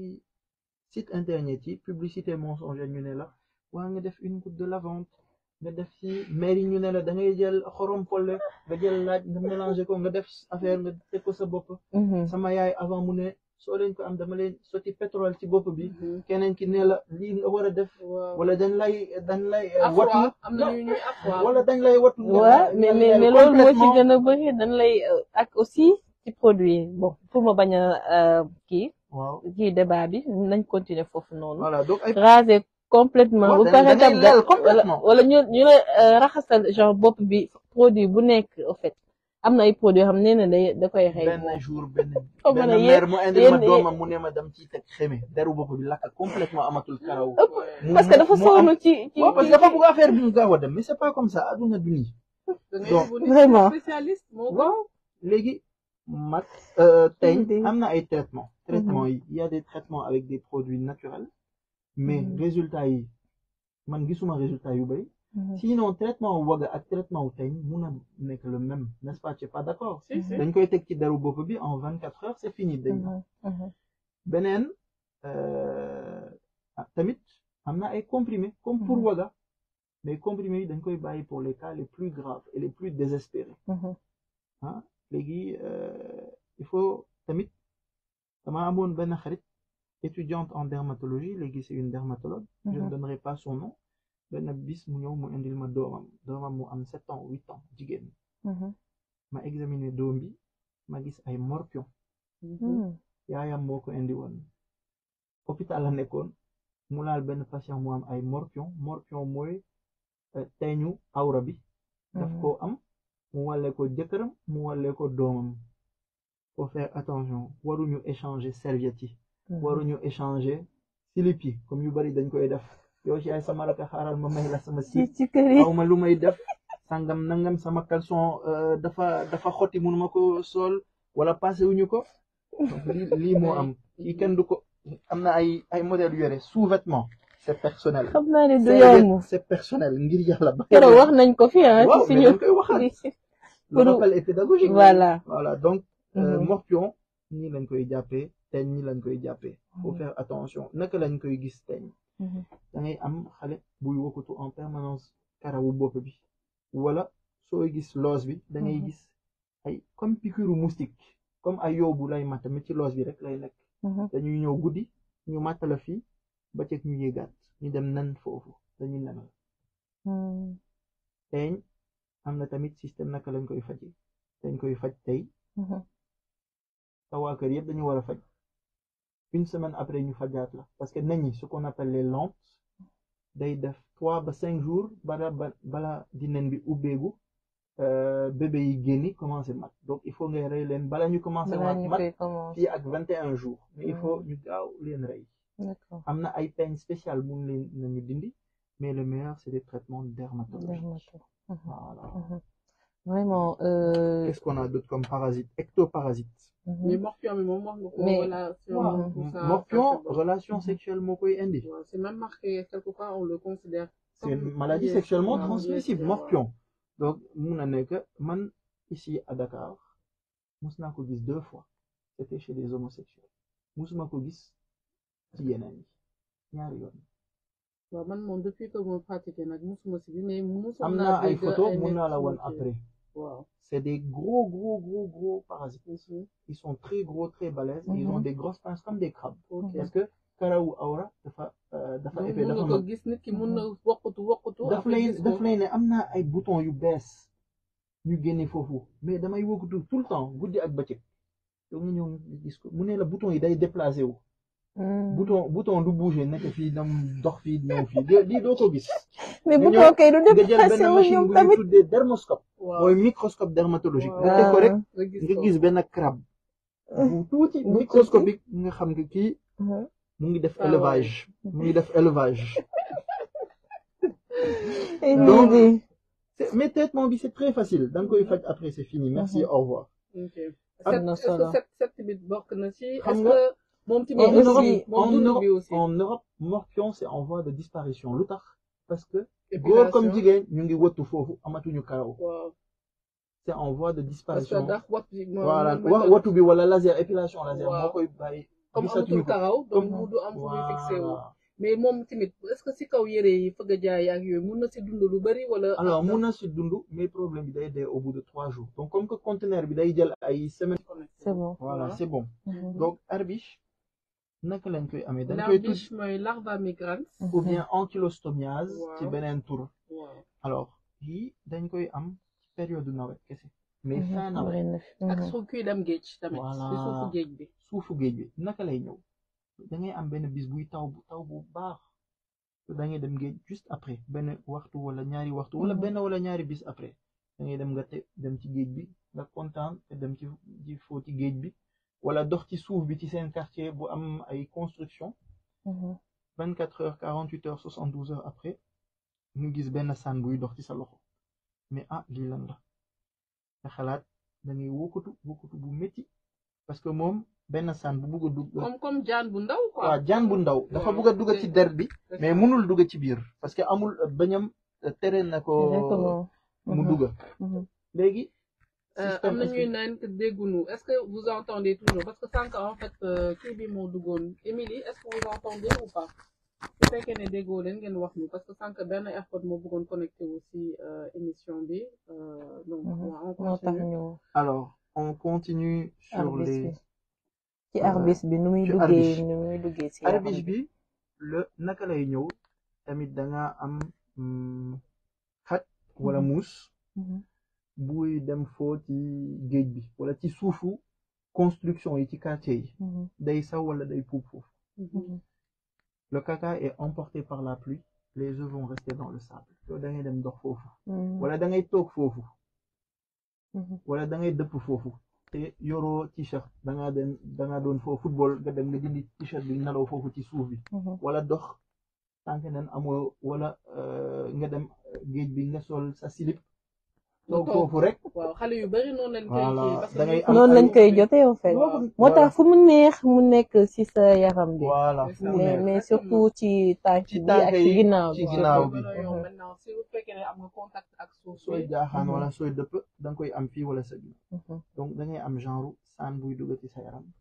site internet yi publicité mensongère ñu ne la waa nga def une goutte de lavande nga def ci maire yi ñu ne la da ngay jël xorom polle nga jël laaj nga mélanger ko nga def affaire nga teg ko sa bopp Mhm. sama yaay avant mu ne soo leen ko am dama leen sotti pétrole ci bopp bi Mhm. keneen ki ne la lii nga war a def waaw wala dañ lay dañ lay eh, afwa watu am na ñu ñuy afwa wala dañ lay watu waaw mais mais mais loolu moo ci gën a bëri dañ lay euh, ak aussi ci produit bon pour ma bañ a euh, kii waaw kii débat bi nañ continuer foofu noonu voilà donc ay raser complètement Waaw, bu da- pare da ngay tam leel wala complètement. wala ñu ñu la euh, raxasal genre bopp bi produit bu nekk au fait am na ay produits yoo xam ne ne day da koy xëy benn jour benn Xaw ma benn ne yéen- mère mu indil ma yéen- doomam mu ne ma dem ci teg xeme deru bopp bi lakk complètement amatul karaw mu- parce que dafa mu am- sonn ci ci waaw parce que dafa bëgg affaire bi ñu gaaw a dem mais c'est pas comme ça aduna du nii da ngay Donc, yóbbu nit vraiment. spécialiste moo gën. waaw léegi mat euh, teñ Idée. am na ay traitement traitement yi il y a des traitements avec des produits naturels mais Mhm. résultats yi man gisuma résultat yu bari Mhm. sinon traitement waga ak traitement wu teñ mun a nekk le même n'est-ce pas tu es pas d'accord si si dañ koy teg ci deru bopp bi en vingt quatre heures c'est fini dañ Mhm. Mhm. beneen euh, ah, tamit am na ay comprimés comme pour Mhm. waga mais comprimés yi dañ koy bàyyi pour les cas les plus graves et les plus désespérés Mhm. ah léegi euh, il faut tamit dama amoon benn xarit étudiante en dermatologie léegi c'est une dermatologue je ne Mhm. donnerai pas son nom benn bis mu ñëw mu indil ma doomam doomam mu am sept ans huit ans jigéen Mhm. ma examiner doom bi ma gis ay morpion Mhm. yaayam moo ko indi woon hôpital la nekkoon mu laal benn patient mu am ay morpion morpion mooy euh, teeñu awra bi daf Mhm. ko am mu wàlle ko jëkkëram mu wàlle ko doomam faut faire attention waruñu échanger serviettes yi Mhm. waruñu échanger slip yi comme yu bari dañ koy def yow ci ay sama raka xaaral ma may la sama ci slip ci kër yi aw ma lu may def sangam nangam sama caleçon euh, dafa dafa xotti mënuma ko sol wala passé wuñu ko donc lii lii moo am kii kenn du ko am na ay ay modèles yu yore sous-vêtement c'est personnel xam naa ne du serviette yomb c'est personnel ngir yàlla ba keroog wax nañ ko fi ah waaw ci mais suñu dañ koy waxaat le pour- rappel est pédagogique voilà voilà donc euh, Mhm. morpion nii lañ koy jàppee teñ nii lañ koy jàppee faut Mhm. faire attention naka lañ koy gis teñ Mhm. da ngay am xale buy wokkatu en permanence karawu bopp bi wala sooy gis loos bi da ngay Mhm. gis ay comme piqûre moustique comme ay yow bu lay matt mais ci loos bi rek lay nekk Mhm. dañuy ñëw guddi ñu matt la fii ba ceeg ñu yéegaat ñu dem nen foofu dañuy nenal Mhm. teeñ am na tamit système naka lañ koy faje dañ koy faj tey Mhm. sa waa kër yëpp dañu war a faj une semaine après ñu fajaat la parce que nañ ñi ce qu'on appelle les lampes day def trois ba cinq jours bala ba bala di nen bi ubbeegu euh, bébé yi génni commencé mat donc il faut ngay rey leen bala ñu commencé balaa mat ñu mat koy commencer fii ak vingt et un jours mais il faut ñu gaaw leen rey d'accord am na ay peine spéciale mun leen nañu dindi mais le meilleur c'est des traitements dermatologiques dermato Mhm. voilà Mhm. vraiment euh, qu'est-ce qu'on a d'autre comme parasite ectoparasite mhm. mais morpion bi moom wax nga ko Mais- relation waaw tout ça, morpion ça, c'est bon. relation Mhm. sexuelle moo koy indi Ouais, c'est même marqué quelque part on le considère c'est comme une maladie IST, sexuellement ouais, transmissible IST, morpion donc mun na nekk man ici à Dakar mus naa ko gis deux fois c'était chez des homosexuels musuma ko gis ci yeneen yi ñaari yoon waaw man moom depuis que ma pratiqué nag musuma si bi mais musuma am naa ay dégg photos ay mun nit naa la ci woon kii. après waaw c'est des gros gros gros gros parasites ils sont très gros très balèzes ils ont Mhm. des grosses pinces comme des crabes ok parce que karawu awra dafa euh, dafa donc épais mun dafa nga ko mag gis nit ki mun na wokkatu wokkatu daf après lay gis daf ko. lay ne am naa ay boutons yu bees ñu génne foofu mais damay wokkatu tout le temps guddi ak bëccëg yow nga ñëw nga gis ko mu ne la bouton yi day déplacé wu Mhm. bouton bouton du bouger nekk fii dam dox fii ñëw fii lii lii doo ko gis mais nga bu ñëw- tookee du nga jël déplacé benn wu machine ñoom bu ñuy tamit tuddee dermoscope waaw mooy microscope dermatologique nga Ah. teg ko rek nga gis nga ko. gis benn crabe bu tuuti Bu microscopique nga xam nga kii Mhm. mu ngi def Ah, élevage mu ngi def élevage Et Donc, lii di- C'est- mais traitement bi c'est très facile da nga koy faj après c'est fini merci Mhm. au revoir ok Am set na est-ce solo. que set set tamit bokk na ci Xam est-ce nga- que moom tamit Et en dund Europe, aussi- bi moom en dund Europe, bi aussi en Europe morpion c'est en voie de disparition lu tax parce que Épilation. góor comme jigéen ñu ngi wëttu foofu amatuñu karaw waaw c'est en voie de parce que disparition ndax wat bi moom voilà moom wa méthode- watu bi wala laser épilation laser Waaw. moo koy bàyyi comme gisatuñu amatul ko karaw donc Comme- mu du am fu muy fixé wu Voilà. mais moom tamit est-ce que si kaw yére yi fëgg a jaay ak yooyu mun na si dund lu bari wala alors mun na si dund mais problème bi day dee au bout de trois jours donc comme que conteneur bi day jël ay semaines c'est bon voilà Ouais. c'est bon Mhm. donc herbiche naka lañ koy amee dañ koy tudd l'arbiche mooy larva migrans ou bien ankylostomiase Waaw. ci beneen tur waaw alors yii dañ koy am ci période nawet kese mais Mhm. fin nawet Bari na fi. ak Mhm. su kuy dem géej tamit Voilà. si suufu géej bi suufu géej bi naka lay ñëw da ngay am benn bis buy taw bu taw bu baax da ngay dem géej juste après benn waxtu wala ñaari waxtu wala Mhm. benn wala ñaari bis après da ngay dem nga te dem ci géej bi nga kontaan te dem ci ci foo ci géej bi wala dox ci suuf bi ci seen quartier bu am ay construction Mhm. vingt quatre heures quarante huit heures soixante douze heures après nga gis benn sànn buy dox ci sa loxo mais ah lii lan la nga xalaat da ngay wokkatu wokkatu bu métti parce que moom benn sànn bu bugg a dugg comme comme jaan bu ndaw quoi waaw jaan bu ndaw dafa Waaw. bugg a dugg ci der bi C'est mais ça. mënul dugg ci biir parce que amul euh, bañam euh, tere na ko Exactement. mu Mhm. dugg Mhm. léegi Euh, système am na ñuy est-ce naan que déggunu est-ce que vous entendez toujours parce que sànq en fait euh, kii bi moo duggoon Émilie est-ce que vous entendez ou pas su fekkee ne déggoo leen ngeen wax ñu parce que sànq benn airport moo bëggoon connecté aussi euh, émission bi euh, donc Mhm. ouais, on moo tax continue ñu alors on continue sur arbis les bi ci Voilà. arbis bi nu muy Ci duggee arbis. nu muy duggee ci yaram arbige bi le naka lay ñëw tamit da nga am mm, xaj wala Mhm. muus Mhm. buy dem foo ci géej bi wala ci suufu construction yi ci quartier yi Mhm. day saw wala day puub foofu Mhm. le caca est emporté par la pluie les œufs vont rester dans le sable yow da ngay dem dox foofu Mhm. wala da ngay toog foofu Mhm. wala da ngay dëpp foofu te yoroo t-shirt da ngaa dem da ngaa doon foo football nga dem nga dindi t-shirt bi nelaw foofu ci suuf bi Mhm. wala dox tànk nen amoo wala euh, nga dem géej bi nga sol sa slip toog toog. foofu rek waaw xale yu bari noonu lañ koy Voilà. kii parce que Da ngay ñuy- am noonu ay- lañ koy jotee en fait Waaw. moo tax fu mu neex mu nekk ci sa yaram bi voilà C'est fu ça. mu mais nekk. mais surtout ci tànk Ci bi tànk ak ci yi, ginnaaw ci bi ginnaaw moo bi. gën a yomb Mhm. maintenant si bu fekkee ne am nga contact ak suuf sooy bi jaaxaan Mhm. wala sooy dëpp da nga koy am fii wala sa ginnaaw Mhm. donc da ngay am genre saan buy dugg ci sa yaram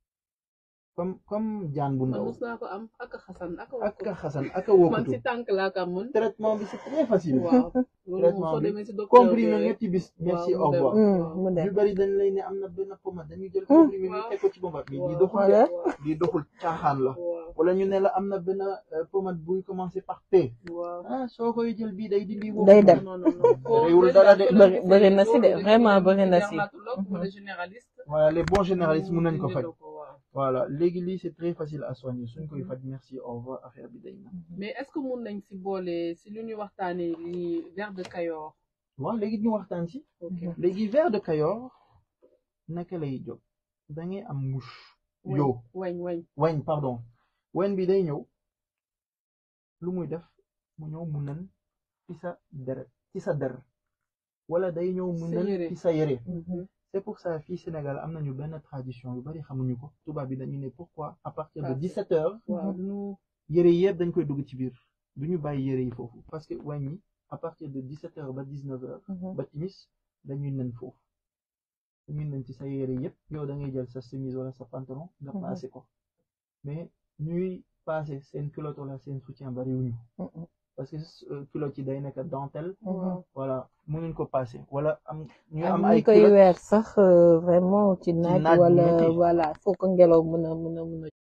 comme comme jaan bu man ndaw mos naa ko am ak a xasan ak a ak wokk a xasan ak a man wokkatu si tànk laa ko amoon traitement bi c'est très facile waaw loolu moom Traitement soo bi. demee si docteur comprimé bi rek ñetti bis merci waaw, au mu dem. revoir Mhm, mu dem ñu bari dañ lay ne am na benn pommade dañuy jël Hmm. comprimé bi Waaw. teg ko ci bomba bi lii waaw, doxul Voilà. waaw, lii doxul caaxaan la waaw, wala ñu ne la am na benn euh, pommade buy commencer par P waaw. ah soo koy jël bii day dindi woo Day dem. non non non foo Réewul leen dara daal de. soo leen Bëri- gisee bëri na si de, loolu vraiment dañuy bëri na dem si. dermatologue wala Mhm. généraliste voilà les bons généralistes mun nañ ko mu faj dindi la ko, waaw. voilà léegi lii c'est très facile à soigner suñ koy Mhm. faj merci au revoir affaire bi day na mais est-ce que mun nañ si boole si lu ñuy waxtaanee li vers de Kayor waaw léegi ñu waxtaan ci ok Mhm. léegi ver de Kayor naka lay jóg da ngay am mouche weñ yow weñ weñ weñ pardon weñ bi day ñëw lu muy def mu ñëw mu nen ci sa deret ci sa der wala day ñëw mu Sa nën yére. ci sa yére Mhm. c'est pour ça fii Sénégal am nañu benn tradition yu bari xamuñu ko tubaab bi dañu ne pourquoi à partir de Parfait. 17 heures waaw nu yére yëpp dañ koy dugg ci biir du ñu bàyyi yére yi foofu parce que wàññi à partir de 17 heures ba 19 heures ba timis dañuy nen foofu dañuy nen ci sa yére yëpp yow da ngay jël sa chemise wala sa pantalon nga Mhm. passé ko mais ñuy passé seen culotte wala seen soutien bariwuñu parce que euh, culotte yi day nekk dentelle waaw voilà mënuñ ko passé wala am ñu ak am ñi ay koy culotte weer sax euh, vraiment ci naaj naaj bu wala metti. voilà foo ko ngelaw mën a mën a mën a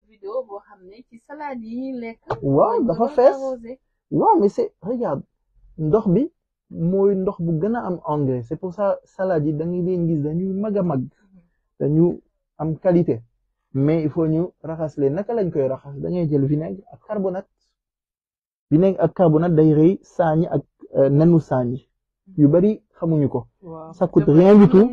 vidéo boo xam ne ci salade yi ñuy lekk waaw dafa fees waaw mais c'est regarde ndox bi mooy ndox bu gën a am engrais c'est pour ça salade yi da ngay leen gis dañuy mag a mag dañu am qualité mais il faut ñu raxas leen naka lañ koy raxas dañuy jël vinaigre ak carbonate vinaigre ak carbonate day rey saañi ak nenu saañi yu bari xamuñu ko ça coûte rien du tout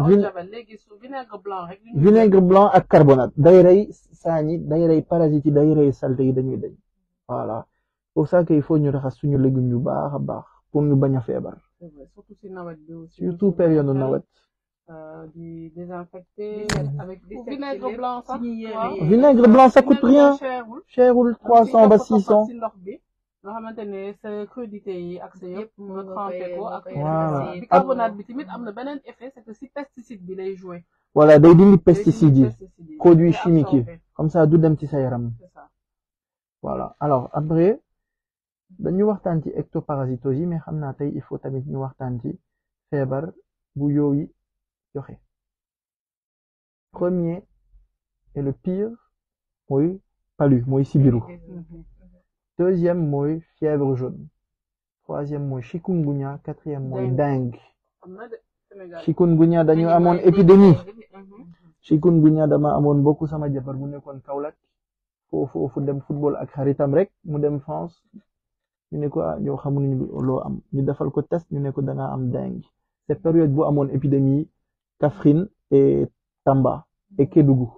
vinaigre blanc ak carbonate day rey saañi day rey parasites yi day rey saleté yi dañuy dañ voilà pour ça que il faut ñu raxas suñu légumes yu baax a baax pour ñu bañ a feebar surtout si nawet bi aussi surtout période nawet di désinfecter avec vinaigre blanc sax vinaigre blanc ça coûte rien cherul trois cent ba six cent si ndox bi nga xamante ne sa crudité yi ak sa yëpp nga trempé ko ak voilà bicarbonate bi tamit am na beneen effet c'est que si pesticide bi lay jouer voilà day dindi pesticides yi produits chimiques yi comme ça du dem ci sa yaram voilà alors après dañu waxtaan ci ectoparasitose yi mais xam naa tey il faut tamit ñu waxtaan ci feebar bu yooyu joxe premier et le pire mooy palu mooy sibiru deuxième mooy fièvre jaune troisième mooy chikungunya quatrième mooy dengue chikungunya dañu amoon épidémie chikungunya dama amoon bokku sama jabar bu nekkoon Kaolack foofu foofu dem football ak xaritam rek mu dem France ñu ne ko ah yow xamuñu loo am ñu defal ko test ñu ne ko da nga am dengue c'est période bu amoon épidémie Kaffrine et Tamba et Kédougou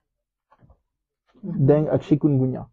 dengue ak chikungunya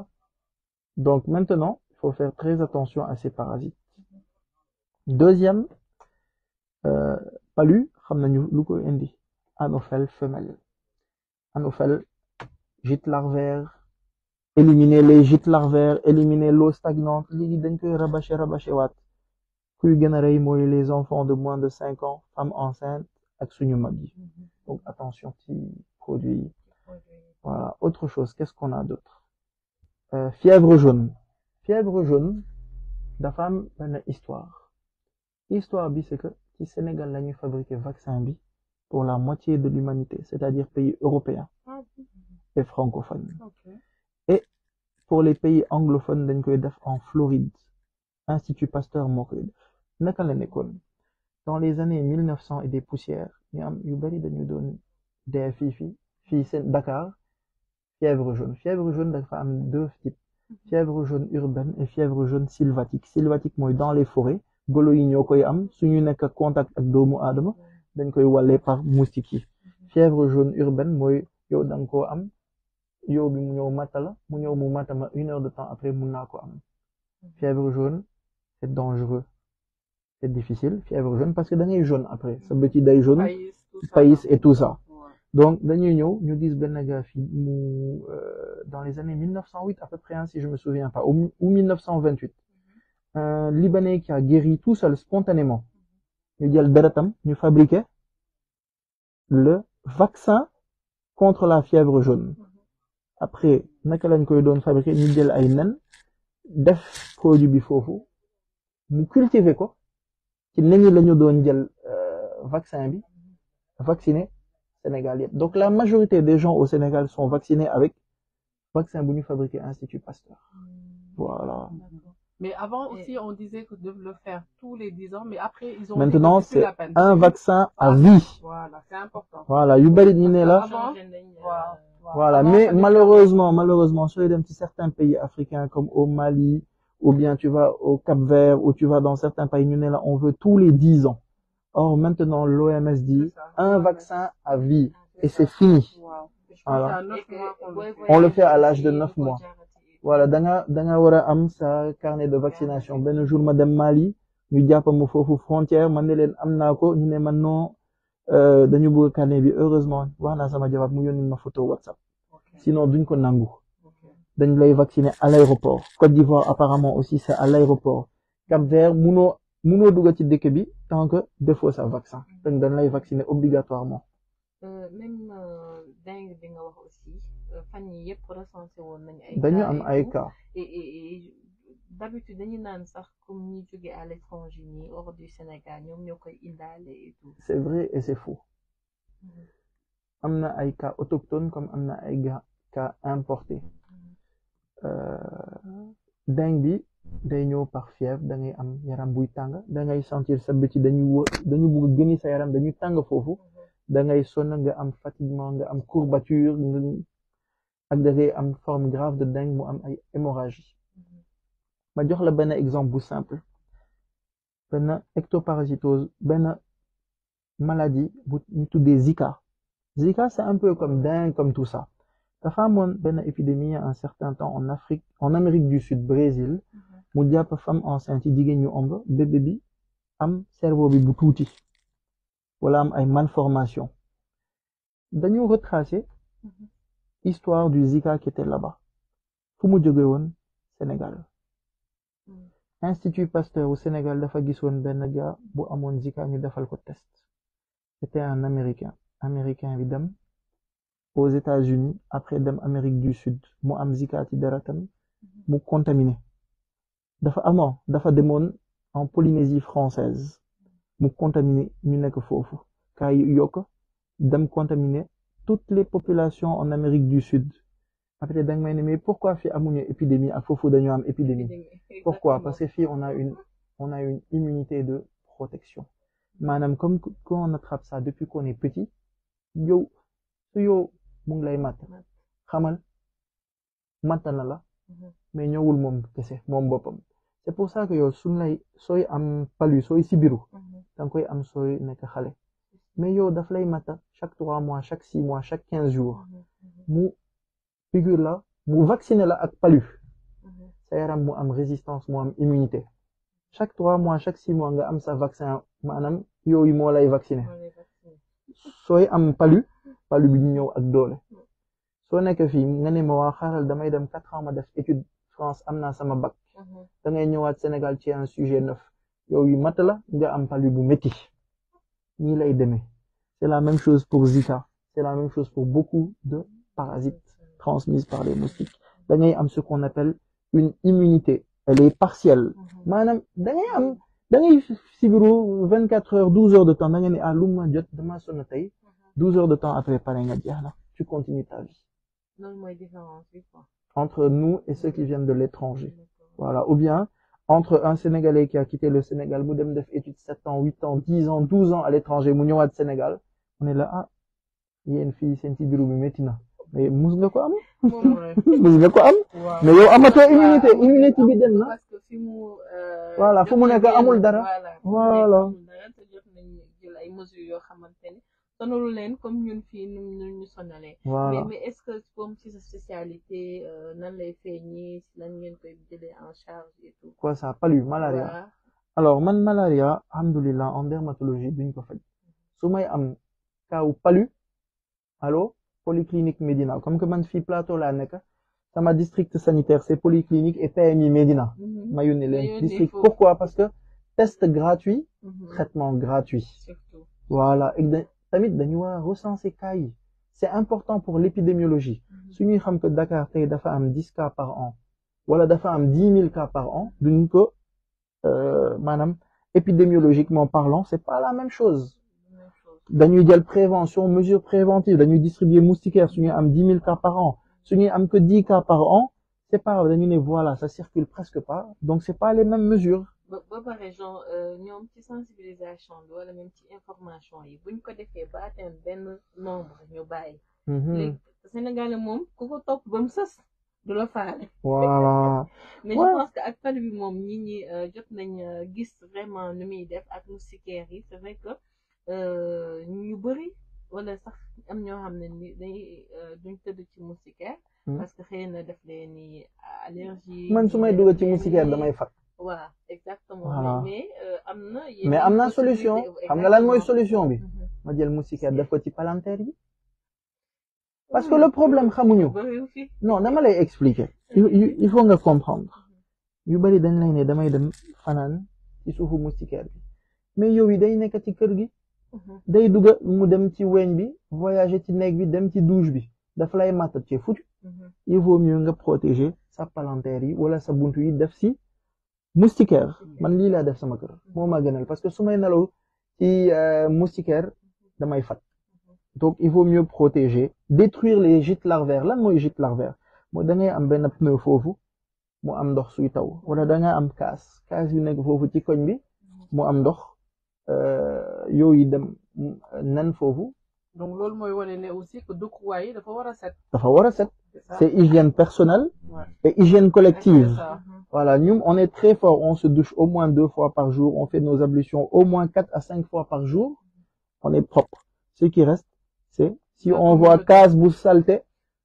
donc maintenant il faut faire très attention à ces parasites deuxième euh, palu xam nañu lu ko indi anophèle femelle anophèle gîte larvaire éliminer les gîtes larvaires éliminer l'eau stagnante léegi dañ koy rabâcher rabâcher waat kuy gën a rey mooy les enfants de moins de cinq ans femmes enceintes ak suñu mag yi donc attention ci produits yi voilà autre chose qu'est-ce qu'on a d'autre euh, fièvre jaune fièvre jaune dafa am benn histoire histoire bi c'est que ci Sénégal la ñuy fabriquer vaccin bi pour la moitié de l'humanité c'est-à-dire pays européens et francophones et pour les pays anglophones dañ koy def en Floride Institut Pasteur moo koy def naka la nekkoon dans les années mille neuf cent et des poussières ñu am yu bari dañu doon dee fii fii fii seen Dakar fièvre jaune fièvre jaune dafa am deux types fièvre jaune urbaine et fièvre jaune sylvatique sylvatique mooy dans les forêts golo yi ñoo koy am suñu nekk contact ak doomu aadama dañ koy wàllee par moustique yi fièvre jaune urbaine mooy yow da nga koo am yow bi mu ñëw matta la mu ñëw mu matta ma une heure de temps après mun naa ko am fièvre jaune c'est dangereux c'est difficile fièvre jaune parce que da ngay jaune après sa bët yi day jaune pays et tout ça donc dañuy ñëw ñu gis benn gars fi mu dans les années 1908 à peu près hein, si je me souviens pas ou, ou 1928 un Libanais qui a guéri tout seul spontanément ñu jël deretam ñu fabriquer le vaccin contre la fièvre jaune après naka lañ koy doon fabriquer ñu jël ay nen def produit bi foofu mu cultiver ko ci nañu lañu doon jël vaccin bi vacciner Sénégal yëpp donc la majorité des gens au Sénégal sont vaccinés avec vaccin bu ñu fabriqué Institut Pasteur voilà mais avant aussi on disait que de le faire tous les dix ans mais après ils ont maintenant c'est un vaccin à vie voilà c'est important voilà yu bari ñu ne la voilà mais malheureusement malheureusement sooy dem ci certains pays africains comme au Mali ou bien tu vas au Cap-Vert ou tu vas dans certains pays ñu ne la on veut tous les dix ans or maintenant l'OMS dit un vaccin à vie et c'est fini voilà on le fait à l'âge de neuf mois voilà da nga da nga war a am sa carnet de vaccination benn jour ma dem Mali ñu jàpp ma foofu frontière man ne leen am naa ko ñu ne man non dañu bëgg carnet bi heureusement wax naa sama jabar mu yónni ma photo WhatsApp sinon duñ ko nangu dañ lay vacciner à l'aéroport Côte d'Ivoire apparemment aussi c'est à l'aéroport Cap-Vert munoo munoo dugg ci dëkk bi tant que defoo sa vaccin dañ dañ lay vacciner obligatoirement même dengue bi nga wax aussi fan yi yëpp recensé woon nañu ay dañu am ay cas et d'habitude dañu naan sax comme ñi jóge à l'étranger ñi hors du Sénégal ñoom ñoo koy indaale et tout c'est vrai et c'est faux am na ay cas autochtones comme am na ay cas importé dengue bi day ñëw par fièvre da ngay am yaram buy tàng da ngay sentir sa bëti dañu wë dañu bugg gëni sa yaram dañu tàng foofu da ngay sonn nga am fatiguement nga am courbature nga ak da ngay am forme grave de dengue mu am ay hémorragie ma jox la benn exemple bu simple benn ectoparasitose benn maladie bu ñu tuddee Zika Zika c'est un peu comme dengue comme tout ça dafa amoon benn épidémie un certain temps en Afrique en Amérique du Sud Brésil mu jàpp femme enceinte yi jigéen ñu ëmb bébé bi am cerveau bi bu tuuti wala am ay malformation dañu retracer histoire du Zika qui était là-bas fu mu jóge woon Sénégal Institut Pasteur au Sénégal dafa gisoon benn gars bu amoon Zika ñu defal ko test c'était un Américain Américain bi dem aux États-Unis après dem Amérique du Sud mu am Zika ci deretam mu contaminé dafa amoon dafa demoon en Polynésie française mu contaminé ñu nekk foofu kaa yokk dem contaminé toutes les populations en Amérique du Sud après da nga may ne mais pourquoi fii amuñu épidémie ak foofu dañoo am épidémie pourquoi parce que fii on a une on a une immunité de protection maanaam comme quand on attrape ça depuis qu'on est petit yow su yow mu ngi lay matt xamal matt na la mais ñëwul moom kese moom boppam c'est pour ça que yow suñ lay sooy am palu sooy sibiru danga koy am sooy nekk xale mais yow daf lay matta chaque trois mois chaque six mois chaque quinze jours mu figure la mu vacciner la ak palu sa yaram mu am résistance mu am immunité chaque trois mois chaque six mois nga am sa vaccin maanaam yooyu moo lay vacciner sooy am palu palu bi ñu ñëw ak doole soo nekk fii nga ne ma waa xaaral damay dem quatre ans ma def étude France am naa sama bac da ngay ñëwaat Sénégal ci un sujet neuf yow yu mat la nga am palu bu métti nii lay demee c'est la même chose pour Zika c'est la même chose pour beaucoup de parasites transmises par les moustiques da ngay am ce qu'on appelle une immunité elle est partielle maanaam da ngay am da ngay sibiru vingt quatre heures douze heures de temps da nga ne ah lu ma jot dama sonn tey douze heures de temps après pare nga jeex na tu continues ta vie loolu mooy différence bi quoi entre nous et ceux qui viennent de l'étranger voilà ou bien entre un Sénégalais qui a quitté le Sénégal mu dem def étude sept ans huit ans dix ans douze ans à l'étranger mu ñëwaat Sénégal on est là ah yéen fii seen sibiru bi métti na mais mus nga ko am mus nga ko am mais yow amatoo immunité immunité bi dem na parce que fi mu voilà fu mu nekk amul dara voilà te jot nañ jël ay mesures yoo xamante ne sonalu leen comme ñun fii nu ñu sonalee mais voilà mais est-ce que comme ci sa spécialité nan lay feeñee si lan ngeen koy jëlee en charge et tout quoi ça palu malaria Voilà. alors man malaria alhamdulillah en dermatologie duñ ko faj su may am kaaw palu allo polyclinique Médina comme que man fii plateau laa nekk sama district sanitaire c'est polyclinique et PMI Médina Mhm. ma yónni Nga leen yónni district foofu. pourquoi parce que test gratuit Mhm. traitement gratuit surtout voilà et da- tamit dañu war a recenser cas yi c'est important pour l'épidémiologie Mhm. su ñuy xam que Dakar tey dafa am dix cas par an wala dafa am dix mille cas par an duñ ko euh, maanaam épidémiologiquement parlant c'est pas la même chose Même chose. dañuy jël prévention mesure préventive dañuy distribuer moustiquaire su ñuy am dix mille cas par an su ñuy am que dix cas par an c'est pas dañu ne voilà ça circule presque pas donc c'est pas les mêmes mesures ba ba pare genre ñoom ci sensibilisation bi wala même ci information yi buñ ko defee ba atteindre benn nombre ñu bàyyi Mhm. léegi Sénégal moom ku ko topp ba mu sës du la faale voilà mais Ouais. je pense que ak palu bi moom ñi ñi euh, jot nañ euh, gis vraiment nu muy def ak moustiquaire yi c'est vrai que euh, ñu bëri wala sax am ñoo xam ne ni dañuy euh, duñ tëdd ci moustiquaire Hmm. parce que xëy na def leen ni allergie man su may dugal ci moustiquaire damay fat voilà exactement Voilà. mais mais euh, am na mais am na solution xam nga lan mooy solution bi Mhm. ma jël moustiquaire def ko ci palanteer yi parce que le problème xamuñu bëriwu fi non dama lay expliquer il, il- il faut nga comprendre yu bari dañ lay ne damay dem fanaan ci suufu moustiquaire bi mais yow yi day nekk ci kër gi Mhm. day dugga mu dem ci weñ bi voyager ci néeg bi dem ci douche bi dafa lay màttat ci foutu Mhm. il vaut mieux nga protéger sa palanteer yi wala sa buntu yi def si moustiquaire man lii laa def sama kër moo ma gënal parce que su may nelaw ci euh, moustiquaire damay fat donc il vaut mieux protéger détruire les gîtes larvaires lan mooy gîte larvaire mooy da ngay am benn pneu foofu mu am ndox suy taw wala da nga am kaas kaas yu nekk foofu ci koñ bi mu am ndox yooyu dem nen foofu donc loolu mooy wane ne aussi que dëkkuwaay yi dafa war a set dafa war a set c'est ça c'est hygiène personnelle Ouais. et hygiène collective C'est ça. Voilà, nous, on est très fort. On se douche au moins deux fois par jour. On fait nos ablutions au moins quatre à cinq fois par jour. On est propre. Ce qui reste, c'est si La on voit communauté. case bu saleté,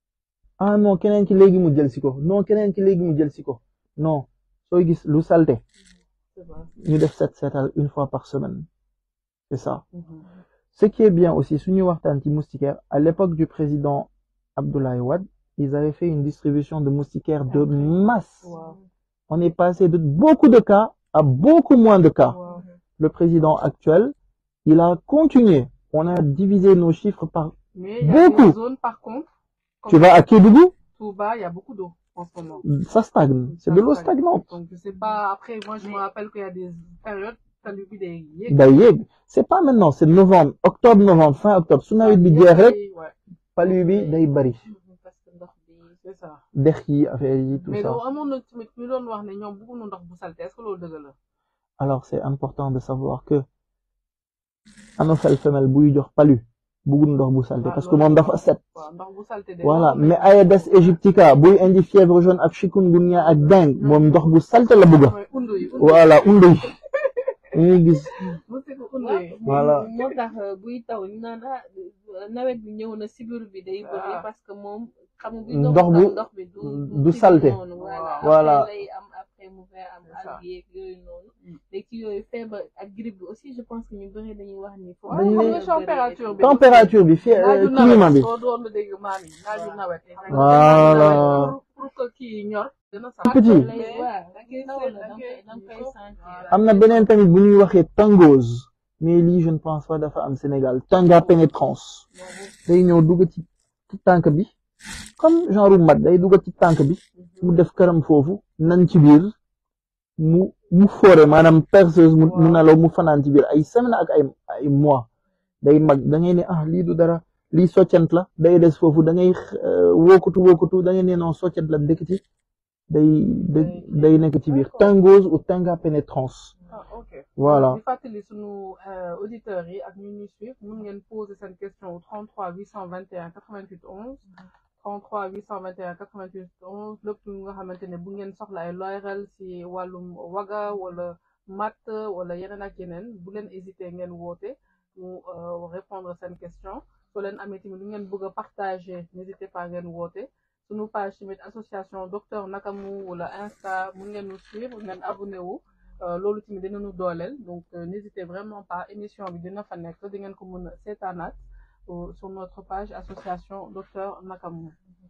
ah non, keneen ki léegi mu jël si ko. Non, keneen ki léegi mu jël si ko. Non, sooy gis lu saleté, C'est vrai. ñu def set setal une fois par semaine. C'est ça. Mhm. Ce qui est bien aussi, suñu waxtaan ci moustiquaire, à l'époque du président Abdoulaye Wade, ils avaient fait une distribution de moustiquaires de masse. Waaw. On est passé de beaucoup de cas à beaucoup moins de cas. Waaw. Le président actuel, il a continué. On a divisé nos chiffres par... Mais il y a Beaucoup. des zones par contre. comme Tu vas à Kédougou, Touba, il y a beaucoup d'eau en ce moment. ça stagne. C'est de l'eau stagnante. Donc je sais pas. Après, moi je me rappelle qu'il y a des périodes talus bi day yéeg. Day yéeg. C'est pas maintenant, c'est novembre, octobre, novembre, fin octobre. Su nawet bi jeex rek, Ouais. palu bi day bari. parce que ndox bi C'est ça. Dex yi, affaire yi, tout mais ça. donc amoon na tamit ñu doon wax ne ñoom bëgguñu ndox bu salte est-ce que loolu dëgg la. Alors c'est important de savoir que anophèle femelle buy jox palu, bëggul ndox bu salte parce que moom dafa set. waaw ndox bu salte de. Voilà, mais Aedes aegyptica buy indi fièvre jaune ak chikungunya ak dengue moom ndox bu salte la bëgg. mooy undu yi. undu yi. Voilà, undu yi. ñuy gis mu si ko undu yi. Voilà. moo tax buy taw ñu naan ah nawet bi ñëw na sibiru bi day bëri Ah. parce que moom xam nga Ndox ndox bu- ndox bi du du kii salte. noonu voilà Voilà. après lay am après mu fay am C'est ça. algues yeeg yooyu noonu Mm. léegi ci yooyu feebar ak grippe bi aussi je pense que ñu bëri dañuy wax ni foofu waaw Dañu xam ne- nga température bi. température bi fi naaju climat nawet bi soo doon dégg maam yi naaju nawet. Voilà. pour pour que kii yi ñor. dina sax. Petit. lay Mais waaw da ngay taw seet, la da da nga ngay- koy da nga koy il faut- sentir am na beneen tamit bu ñuy waxee tangose mais lii je ne pense pas dafa am Sénégal tanga pénétrance day ñëw dugg ci ci tànk bi comme genre mat day dugg ci tànk bi mu def këram foofu nan ci biir mu mu foore maanaam perceuse mu mu nelaw mu fanaan ci biir ay semaine ak ay ay mois day mag da ngay ne ah lii du dara lii soccant la day des foofu da ngay euh, wóokutu wóokutu da ngay ne non soccant la dëkk ci day day day nekk ci biir tangose ou tanga pénétrance ah ok. voilà di fàttali sunu euh, auditeurs yi ak ñu ñuy suivre mun ngeen poser seen question au 33 821 88 11 33 821 88 11 lépp lu nga xamante ne bu ngeen soxla ay leeral ci wàllum waga wala matt wala yeneen ak yeneen bu leen hésiter ngeen woote mu euh, répondre seen question soo leen amee tamit lu ngeen bëgg a partager n'hésitez pas ngeen woote sunu page tamit association docteur Nakamu wala Insta mun ngeen ñu suivre ngeen abonné wu Euh, loolu tamit dinañu dooleel donc euh, n'hésitez vraiment pas émission bi dina fa nekk di ngeen ko mën a seetaanaat euh, sur notre page association docteur Nakamu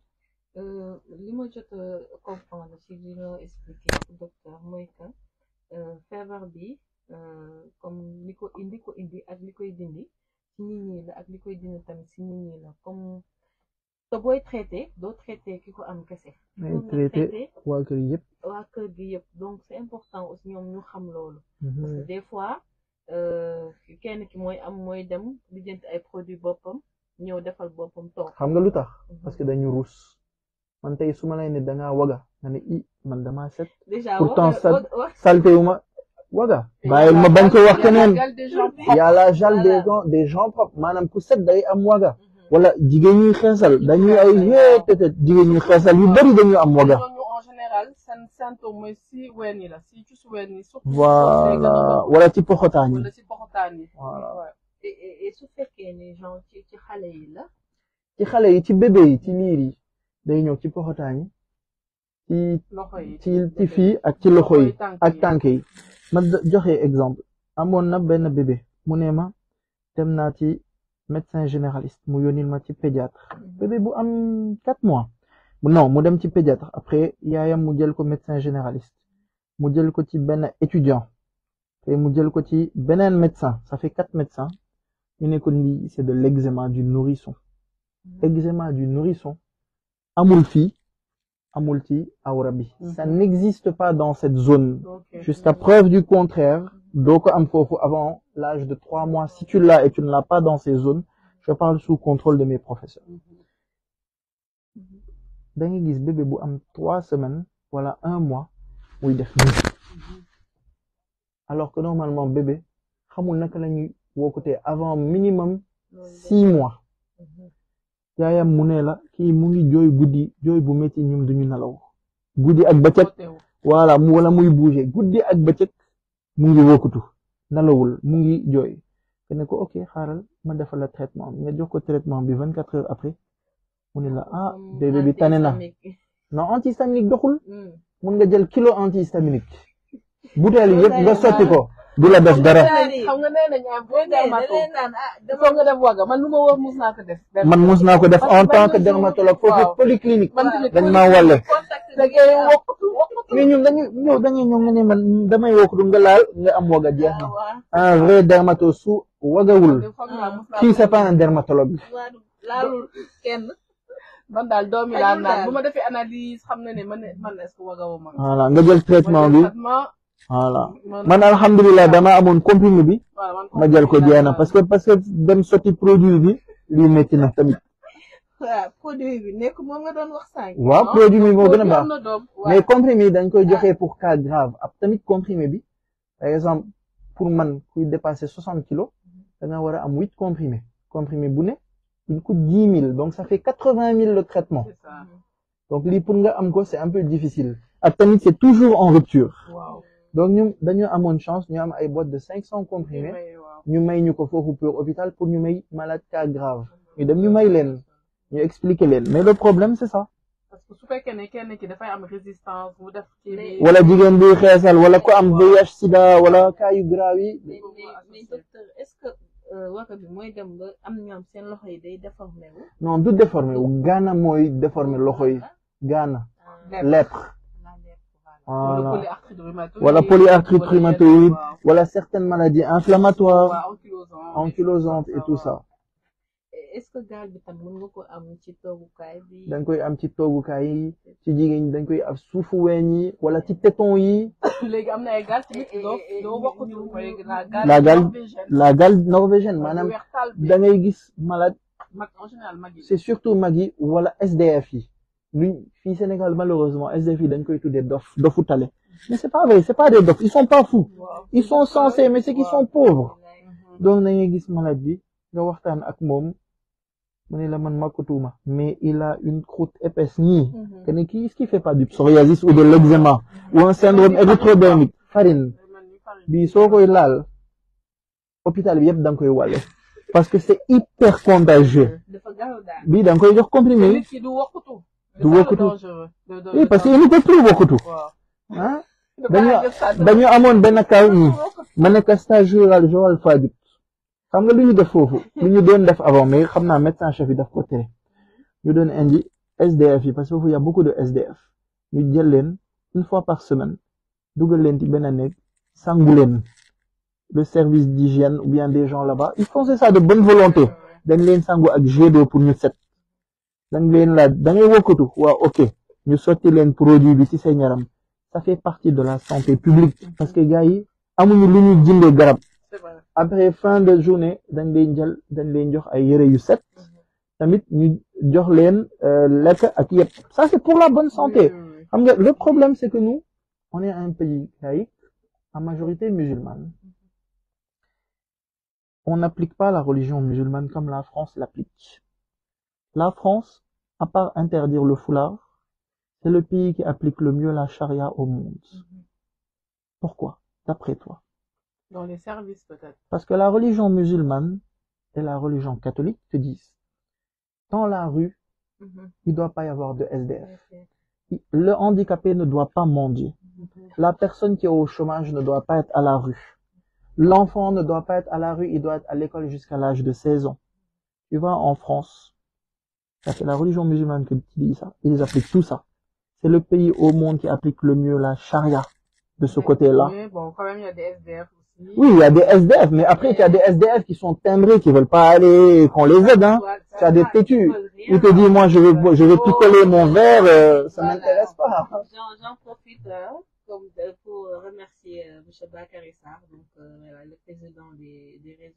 Euh, li ma jot a comprendre ci li nga expliqué docteur mooy que euh, feebar bi euh, comme li ko indi ko indi ak li koy dindi ci nit ñi la ak li koy dindi tamit ci nit ñi la comme te booy traité doo traité ki ko am kese. ngay Foog nga traité waa kër yëpp waa kër gi yëpp donc c'est important aussi ñoom ñu xam loolu. parce que Mhm. des fois euh, kenn ki mooy am mooy dem lijjanti ay produits boppam ñëw defal boppam toog. xam nga lu tax parce que dañu ruus man tey su ma lay ne dangaa waga nga ne i man damaa set déjà Pourtant, wax ça- wax- wax salte wu ma waga bàyyil ma bañ ko wax keneen y a la gel des gens des gens propres maanaam ku set day am waga wala jigéen ñuy xeesal dañuy ay yee tete jigéen ñuy xeesal yu bari dañu am waga ñooñu en général seen symptôme mooy si ween yi la si ci su ween yi surtout voilà wala ci poxotaan yi wala si poxotaan yi Voilà. Ouais. et et- et su fekkee ne genre ci ci xale yi la ci xale yi ci bébé yi ci liir yi day ñëw ci poxotaan yi ci loxo yi ci ci fii ak ci loxo yi tànk ak yi. tànk yi ma d- joxe exemple amoon na benn bébé mu ne ma dem naa ci médecin généraliste mu yónnil ma ci pédiatre bébé bu am quatre mois non mu dem ci pédiatre après yaayam mu jël ko médecin généraliste mu jël ko ci benn étudiant te mu jël ko ci beneen médecin ça fait quatre médecins ñu ne ko lii c'est de l'eczéma du nourrisson eczéma du nourrisson amul fii amul ci awra bi ça Mhm. n'existe pas dans cette zone Ok. jusqu'à preuve du contraire doo ko am foofu avant l'âge de trois mois si tu l'as et tu ne l'as pas dans ces zones je parle sous contrôle de mes professeurs da ngay gis bébé bu am trois semaines wala un mois muy def nii alors que normalement bébé xamul naka la ñuy wokkutee avant minimum six mois yaayam mu ne la kii mu ngi jooy guddi jooy bu métti ñum duñu nelaw guddi ak bëccëg voilà mu wala muy bouger guddi ak bëccëg mu ngi wokkutu nelawul mu ngi jooy te ne ko ok xaaral ma defal la traitement nga jox ko traitement bi vingt quatre heures après mu ne la ah bébé bi tane na non antihistaminique doxul mun nga jël kilo antihistaminique butéel yi yëpp nga sotti ko du la def dara xam nga nee nañ am boo dermato foo nga def waga man lu ma wax mus naa ko def man mus naa ko def en tant que dermatologue foofu polyclinique dañ maa wàlle mais ñun dañu ñëw dañuy ñëw nga ne man damay wokkutu nga laal nga am waga jeex na un vrai dermato su wagawul kii c'est pas un dermatologue laalul kenn man daal doomi laa naan bu ma defee analyse xam na ne man man est-ce que wagawu ma voilà nga jël traitement bi voilà man alhamdulilah dama amoon comprimé bi ma jël ko jeex na parce que parce que dem sotti produit bi lii métti na tamit waaw produit bi nekk moom nga doon wax sànq waaw produit bi moo gën a baax mais comprimé dañ koy joxe pour cas grave ab tamit comprimé bi par exemple pour man kuy dépasser soixante kilos da nga war a am huit comprimé comprimé bu ne il coûte dix mille donc ça fait quatre-vingt mille le traitement donc lii pour nga am ko c'est un peu difficile ak tamit c'est toujours en rupture donc ñu dañu amoon chance ñu am ay boîte de cinq cents comprimés ñu may ñu ko foofu pour hôpital pour ñu may malade cas grave ñu dem ñu may leen ñu expliquer leen mais le problème c'est ça parce que su fekkee ne kenn ki dafay am résistance mu def ci wala jigéen buy xeesal wala ko am VIH sida wala cas yu grave yi mais docteur est-ce que waka bi mooy dem ba am ñoom seen loxo yi day déformé wu non du déformé wu gaana mooy déformé loxo yi gaana lèpre voilà wala polyarthrite rhumatoïde wala certaines maladies inflammatoires ankylosantes et tout ça est-ce que gaal bi tam mën nga ko am ci toogukaay bi dañ koy am ci toogukaay yi ci jigéen ñi dañ koy am suufu weñ yi wala ci téton yi léegi am na ay gaal tamit doo doo bokkatu mooy la gaal la gaal norvégienne maanaam da ngay gis malade mag en général mag yi c'est surtout mag yi wala SDF yi luñ fii Sénégal malheureusement SDF yi dañ koy tuddee dof dofu tale mais c'est pas vrai c'est pas des dof ils sont pas fous ils sont censés mais c'est qu'ils sont pauvres donc da ngay gis malade bi nga waxtaan ak moom mu ne la man makkutuma mais il a une croûte épaisse nii que ne kii est-ce qu'il fait pas du psoriasis ou de l'eczéma ou un syndrome érythrodermique farine bi soo koy laal hôpital bi yëpp da nga koy wàlle parce que c'est hyper contagieux bi da nga koy jox comprimé du wokkutu du wokkutu oui parce que il ne peut plus wokkutu ah dañu dañu amoon benn cas ñi ma nekk stage rural Joal Fadiouth xam nga lu ñu def foofu lu ñu doon def avant mais xam naa médecin chef yi daf ko tere ñu doon indi SDF yi parce que foofu y a beaucoup de SDF ñu jël leen une fois par semaine dugal leen ci benn néeg sangu leen le service d'hygiène ou bien des gens là-bas ils font ça de bonne volonté dañ leen sangu ak jet d'eau pour ñu set dañ leen laaj da ngay wokkatu waaw ok ñu sotti leen produit bi ci seen yaram ça fait partie de la santé publique parce que gars yi amuñu lu ñu jëndee garab après fin de journée dañ leen jël dañ leen jox ay yére yu set tamit ñu jox leen lekk ak yëpp ça c'est pour la bonne santé xam nga le problème c'est que nous on est un pays laïque en majorité musulmane on n'applique pas la religion musulmane comme la France l'applique la France à part interdire le foulard c'est le pays qui applique le mieux la charia au monde pourquoi d'après toi dans les services peut-être parce que la religion musulmane et la religion catholique te disent dans la rue il ne doit pas y avoir de SDF le handicapé ne doit pas mendier la personne qui est au chômage ne doit pas être à la rue l'enfant ne doit pas être à la rue il doit être à l'école jusqu'à l'âge de 16 ans tu vois en France c'est la religion musulmane qui dit ça ils appliquent tout ça c'est le pays au monde qui applique le mieux la charia de ce côté-là oui bon quand même il y a des SDF oui, il y a des SDF, mais après, il y a des SDF qui sont timbrés, qui veulent pas aller, qu'on les aide, hein. Tu as des têtus. Ils te disent, moi, je vais, je vais picoler mon verre, euh, ça m'intéresse pas. J'en profite, hein, comme pour remercier euh, M. Bakary Sarr, donc, euh, le président des, des réseaux.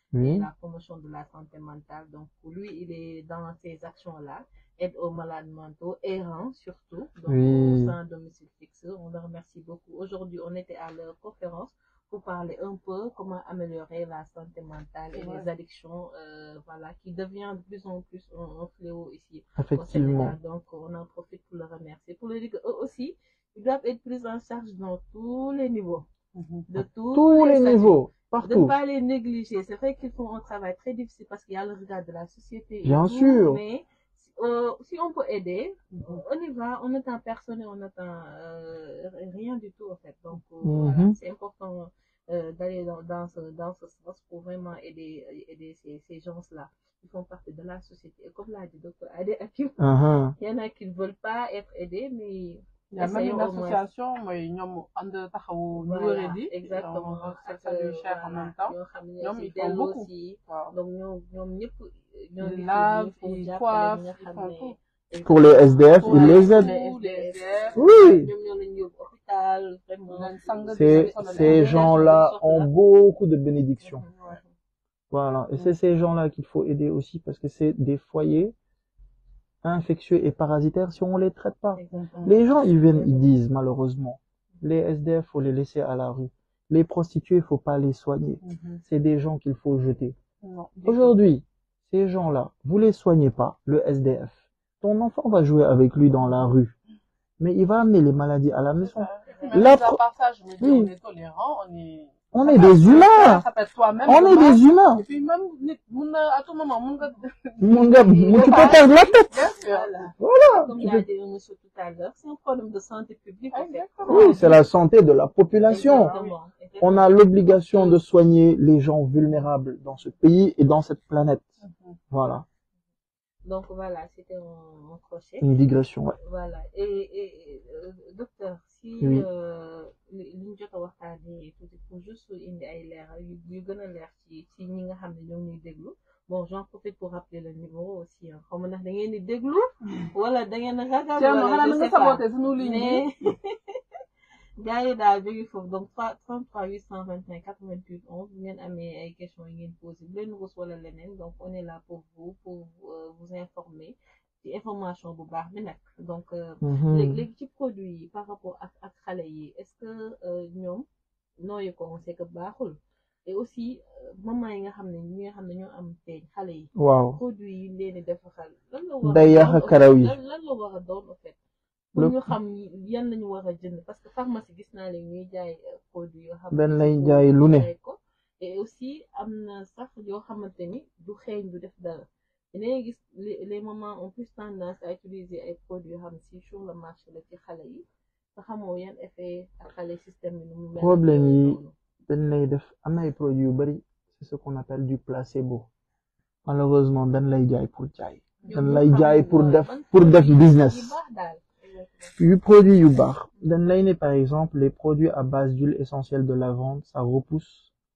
Oui. la promotion de la santé mentale. Donc, lui, il est dans ces actions-là, aide aux malades mentaux, errants surtout, donc Oui. au sein domicile fixe. On le remercie beaucoup. Aujourd'hui, on était à leur conférence pour parler un peu comment améliorer la santé mentale et Ouais. les addictions, euh, voilà, qui devient de plus en plus un, un fléau ici au Effectivement. Sénégal. Donc, on en profite pour le remercier. Pour le dire qu'eux aussi, ils doivent être pris en charge dans tous les niveaux, de tous, Tous les statuts. niveaux, De ne partout. pas les négliger. C'est vrai qu'ils font un travail très difficile parce qu'il y a le regard de la société. et Bien tout, sûr. Mais euh, si on peut aider, on y va, on n'attend personne et on n'attend euh, rien du tout en fait. Donc euh, voilà, Mhm. c'est important euh, d'aller dans, dans, ce, dans ce sens pour vraiment aider, aider ces, ces gens-là. Ils font partie de la société. Et comme l'a dit docteur Adé Hakim, Uh-huh. il y en a qui ne veulent pas être aidés, mais Il y a même essayons une au moins. association, mooy ñoom ànd taxawu ñu Voilà, wéradi. exactement. Donc, ça Ak, salue euh, cher en voilà, même temps. ñoo xam ne ñoom si ils font delloo beaucoup. si Waaw. donc ñoom ñoom ñëpp ñoo ngi Ils fi lavent, nii pour ils jàppale coiffent, ñi nga ils xam font ne tout. Pour les SDF, Pour ils les aident. les SDF. Oui. ñoom ñoo leen yóbbu hôpital vraiment leen sang di Ces, leen sonal. ces gens-là ont beaucoup de bénédictions. Ouais. Voilà. Et c'est ces gens-là qu'il faut aider aussi parce que c'est des foyers infectieux et parasitaires si on les traite pas. Exactement. Les gens, ils viennent, ils disent malheureusement, les SDF, faut les laisser à la rue. Les prostituées, faut pas les soigner. Mhm. C'est des gens qu'il faut jeter. Non. Aujourd'hui, ces gens-là, vous les soignez pas, le SDF. Ton enfant va jouer avec lui dans la rue. Mais il va amener les maladies à la maison. Même La à pro- part ça, je me dis, Oui. on est tolérant, on est. On est des humains. Ça peut être toi-même. On est demain. des humains. Et puis même, nit, mun na, à tout moment, mun nga. Mon gars, tu peux perdre la tête. Bien sûr. Voilà. Comme tu l'a peux- dit monsieur tout à l'heure, c'est un problème de santé publique en fait. Exactement. Oui, c'est la santé de la population. Exactement. On a l'obligation de soigner les gens vulnérables dans ce pays et dans cette planète. Mhm. Voilà. Donc voilà, c'était un, un crochet. Une digression, ouais. Voilà. Et, et, et, euh, docteur, si Oui. euh, li li ñu jot a waxtaanee tuuti pour juste indi ay leeral yu yu gën a leer ci ci ñi nga xam ne ñoo ñuy déglu bon j'en profite pour rappeler le numéro aussi hein. xaw ma ndax da ngeen di déglu wala da ngeen a ragal Thierno, wala xanaa je na nga sais pas saboté sunu ligne bi. mais gars yi daal jóge foofu donc 3 33 821 88 11 bu ngeen amee ay questions yi ngeen posé bu leen rus wala leneen donc on est là pour vous pour euh, vous informer ci information bu baax bi nag donc euh, Mhm. léegi léegi ci produit yi par rapport ak ak xale yi est-ce que euh, ñoom nooyu ko on sait que baaxul et aussi euh, maman yi nga xam ne ñi nga xam ne ñoo am teeñ xale yi Waaw. produit yi leen di defal lan la war a Day yàq doon, karaw yi. lan lan la war a doon en fait pour Le- ñu xam yan lañu war a jënd parce que pharmacie gis naa leen ñuy jaay euh, produit yoo xam dañ ne lay pour jaay lu ne. jaay ko et aussi am na sax yoo xamante ni du xeeñ du def dara dinañ gis les les mamans ont plus tendance à utiliser ay produits yoo xam ne si sur le marché la ci xale yi te xamoo yan effet ak xale système bi nu mu mel Problème yooyu yi noonu. dañ lay def am na ay produits yu bari c'est ce qu'on appelle du placebo malheureusement dañ lay jaay pour jaay dañ Ñoom lay ñu jaay xam pour mooy def ban pour def produit business yu baax daal. yu produits yu baax dañ lay ne par exemple les produits à base d'huile essentielle de lavande ça repousse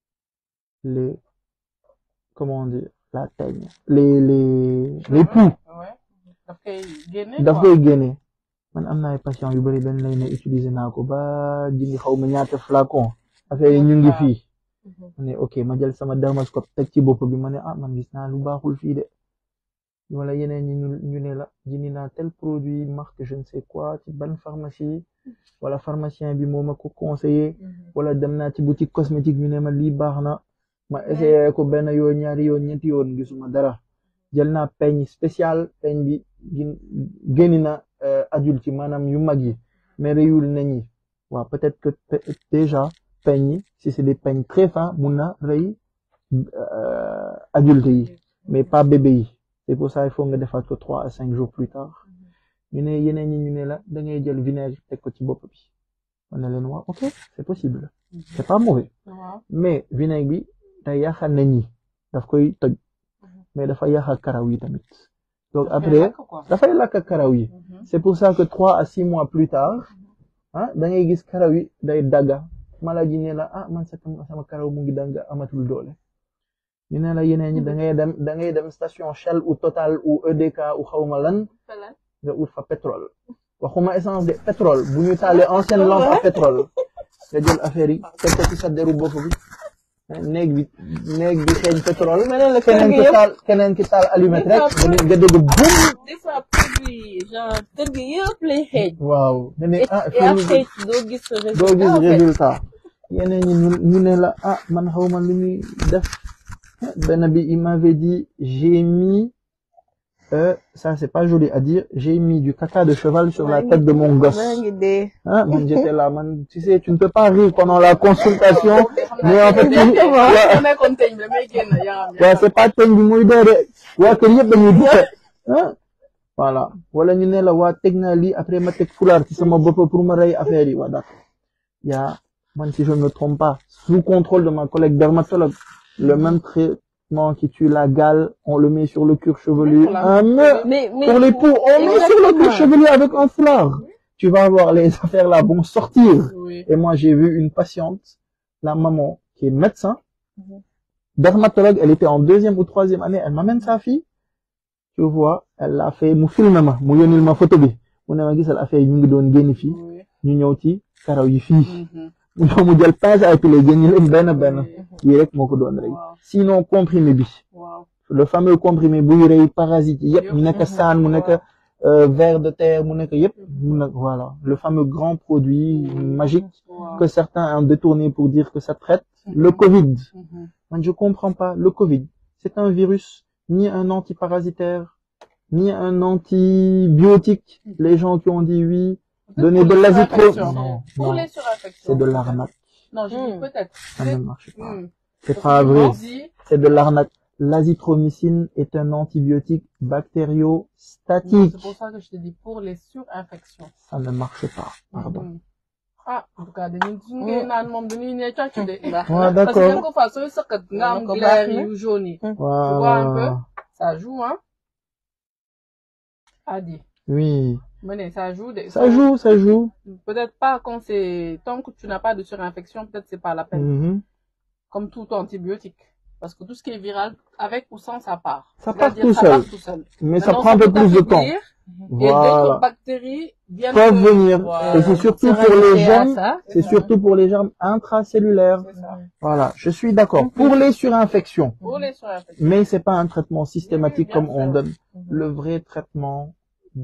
les comment dire la teigne les les les poux Ouais. daf koy génne. daf quoi. koy génne man am na ay patients yu bari dañ lay ne utiliser naa ko ba jëndi xaw ma ñaata flacon affaire yi ñu ngi fii Mhm. ma ne ok ma jël sama dermoscope teg ci bopp bi ma ne ah man gis naa lu baaxul fii de wala yeneen ñi ñu ñu ne la jëndi naa tel produit marque je ne sais quoi ci ban pharmacie wala pharmacien bi moo ma ko conseillé Mhm. wala dem naa ci boutique cosmétique ñu ne ma lii baax na ma essayé ko benn yoon ñaari yoon ñetti yoon gisuma dara jël naa peigne spécial peigne bi gin génni na euh, adulte yi maanaam yu mag yi mais réyul nañ yi waaw peut-être que pe- déjà peigne yi si c'est des peignes très fins mun na rëy euh, adulte yi mais pas bébé yi c'est pour ça il faut nga defaat ko trois à cinq jours plus tard ñu ne yeneen ñi ñu ne la da ngay jël vinaigre teg ko ci bopp bi ma ne leen waaw ok c'est possible c'est pas mauvais waaw mais vinaigre bi day yàqa nañ ñi daf koy toj mais dafa yàqa karaw yi tamit donc après lakk quoi. dafay lakk karaw yi Mhm. c'est pour ça que trois à six mois plus tard ah da ngay gis karaw yi day dagga maladie ne la ah man sama sama karaw mu ngi danga amatul doole ñu ne la yeneen ñi da ngay dem da ngay dem station Shell ou Total ou EDK ou xawma lan Voilà. nga ut fa pétrole waxuma essence de pétrole bu ñu taalee ancienne lampe à pétrole nga jël affaire yi teg ko ci sa deru bopp bi néeg bi néeg bi xeeñ pétrole mais la keneen ki taal keneen ki taal allumette rek nga nga dégg bum des fois produit genre kër gi yëpp lay xeeñ waaw nga ne ah et après doo gis doo gis résultat en fait. résultat yeneen ñi ñu ñu ne la ah man xaw ma lu ñuy def benn bi il m'avait dit j'ai mis euh, ça c'est pas joli à dire j'ai mis du caca de cheval sur la tête de mon gosse maa ngi dee ah man j'étais là man tu sais tu ne peux pas rire pendant la consultation mais en fait bu ouais, nekkoon teñ bi damay génn yaram ouais, c'est pas teñ bi muy dee de waa kër yëpp dañuy dute ah voilà wala ñu ne la waa teg naa lii après ma teg fulaar ci sama bopp pour ma rey affaire yi waa d'accord y a man si je ne me trompe pas sous contrôle de ma collègue dermatologue le même traitement qui tue la gale on le met sur le cuir chevelu un me- mais mais pour les poux on met sur le cuir Exactement. chevelu avec un foulard tu vas voir les affaires là vont sortir oui et moi, j'ai vu une patiente, la maman, qui est médecin, Mhm. dermatologue, elle était en deuxième ou troisième année, elle m'amène sa fille, tu vois, elle a fait, mu filmé ma, mu yónnil ma photo bi, mu ne ma gisal affaire yi ñu ngi doon génn fii, oui ñu ñëw ci karaw yi fii, Mhm. mu ñëw mu jël pince à épiler génn leen benn benn, Oui. yi rek moo ko doon rek. waaw Sinon, comprimé bi, waaw le fameux comprimé buy rey parasite yi yëpp, mu nekk saan, mu nekk euh, ver de terre, mu nekk yëpp, mu nekk, voilà, le fameux grand produit magique waaw que certains ont détourné pour dire que ça traite le Covid. Mhm. Moi, je comprends pas. Le Covid, c'est un virus, ni un antiparasitaire, ni un antibiotique. Les gens qui ont dit oui, donner de l'azithromycine. Surinfection. Non, Pour non, les surinfections. c'est de l'arnaque. Non, je dis Hmm. peut-être. Ça ne marche pas. Hmm. C'est Parce pas que vrai. on dit- C'est de l'arnaque. L'azithromycine est un antibiotique Non, bactériostatique. C'est pour ça que je te dis pour les surinfections. Ça ne marche pas. Pardon. Hmm. ah en tout cas dañuy suñu ngay naan moom dañuy ne cocc de. Ouais, parce que d'accord. quelquefois sooy sëqat nga am Ko glaire baax na. yu jaune yi. vois un peu Voilà. ça joue hein. Adi Oui. mais ne ça joue de. Ça joue, ça joue. Peut-être pas quand c'est tant que tu n'as pas de surinfection peut-être c'est pas la peine. Mhm. Comme tout antibiotique. Parce que tout ce qui est viral, avec ou sans, ça part. Ça part C'est-à-dire, tout ça seul. part tout seul. Mais ça Maintenant, prend un peu peut plus de temps. affaiblir, Et Voilà. d'autres bactéries viennent peuvent se- venir. Voilà. Et c'est surtout Se pour les rajouter à germes, ça. c'est surtout pour les germes intracellulaires. C'est ça. Voilà, je suis d'accord. Pour les surinfections, Pour les surinfections. mais c'est pas un traitement systématique Oui, bien comme on sûr. donne. Mhm. Le vrai traitement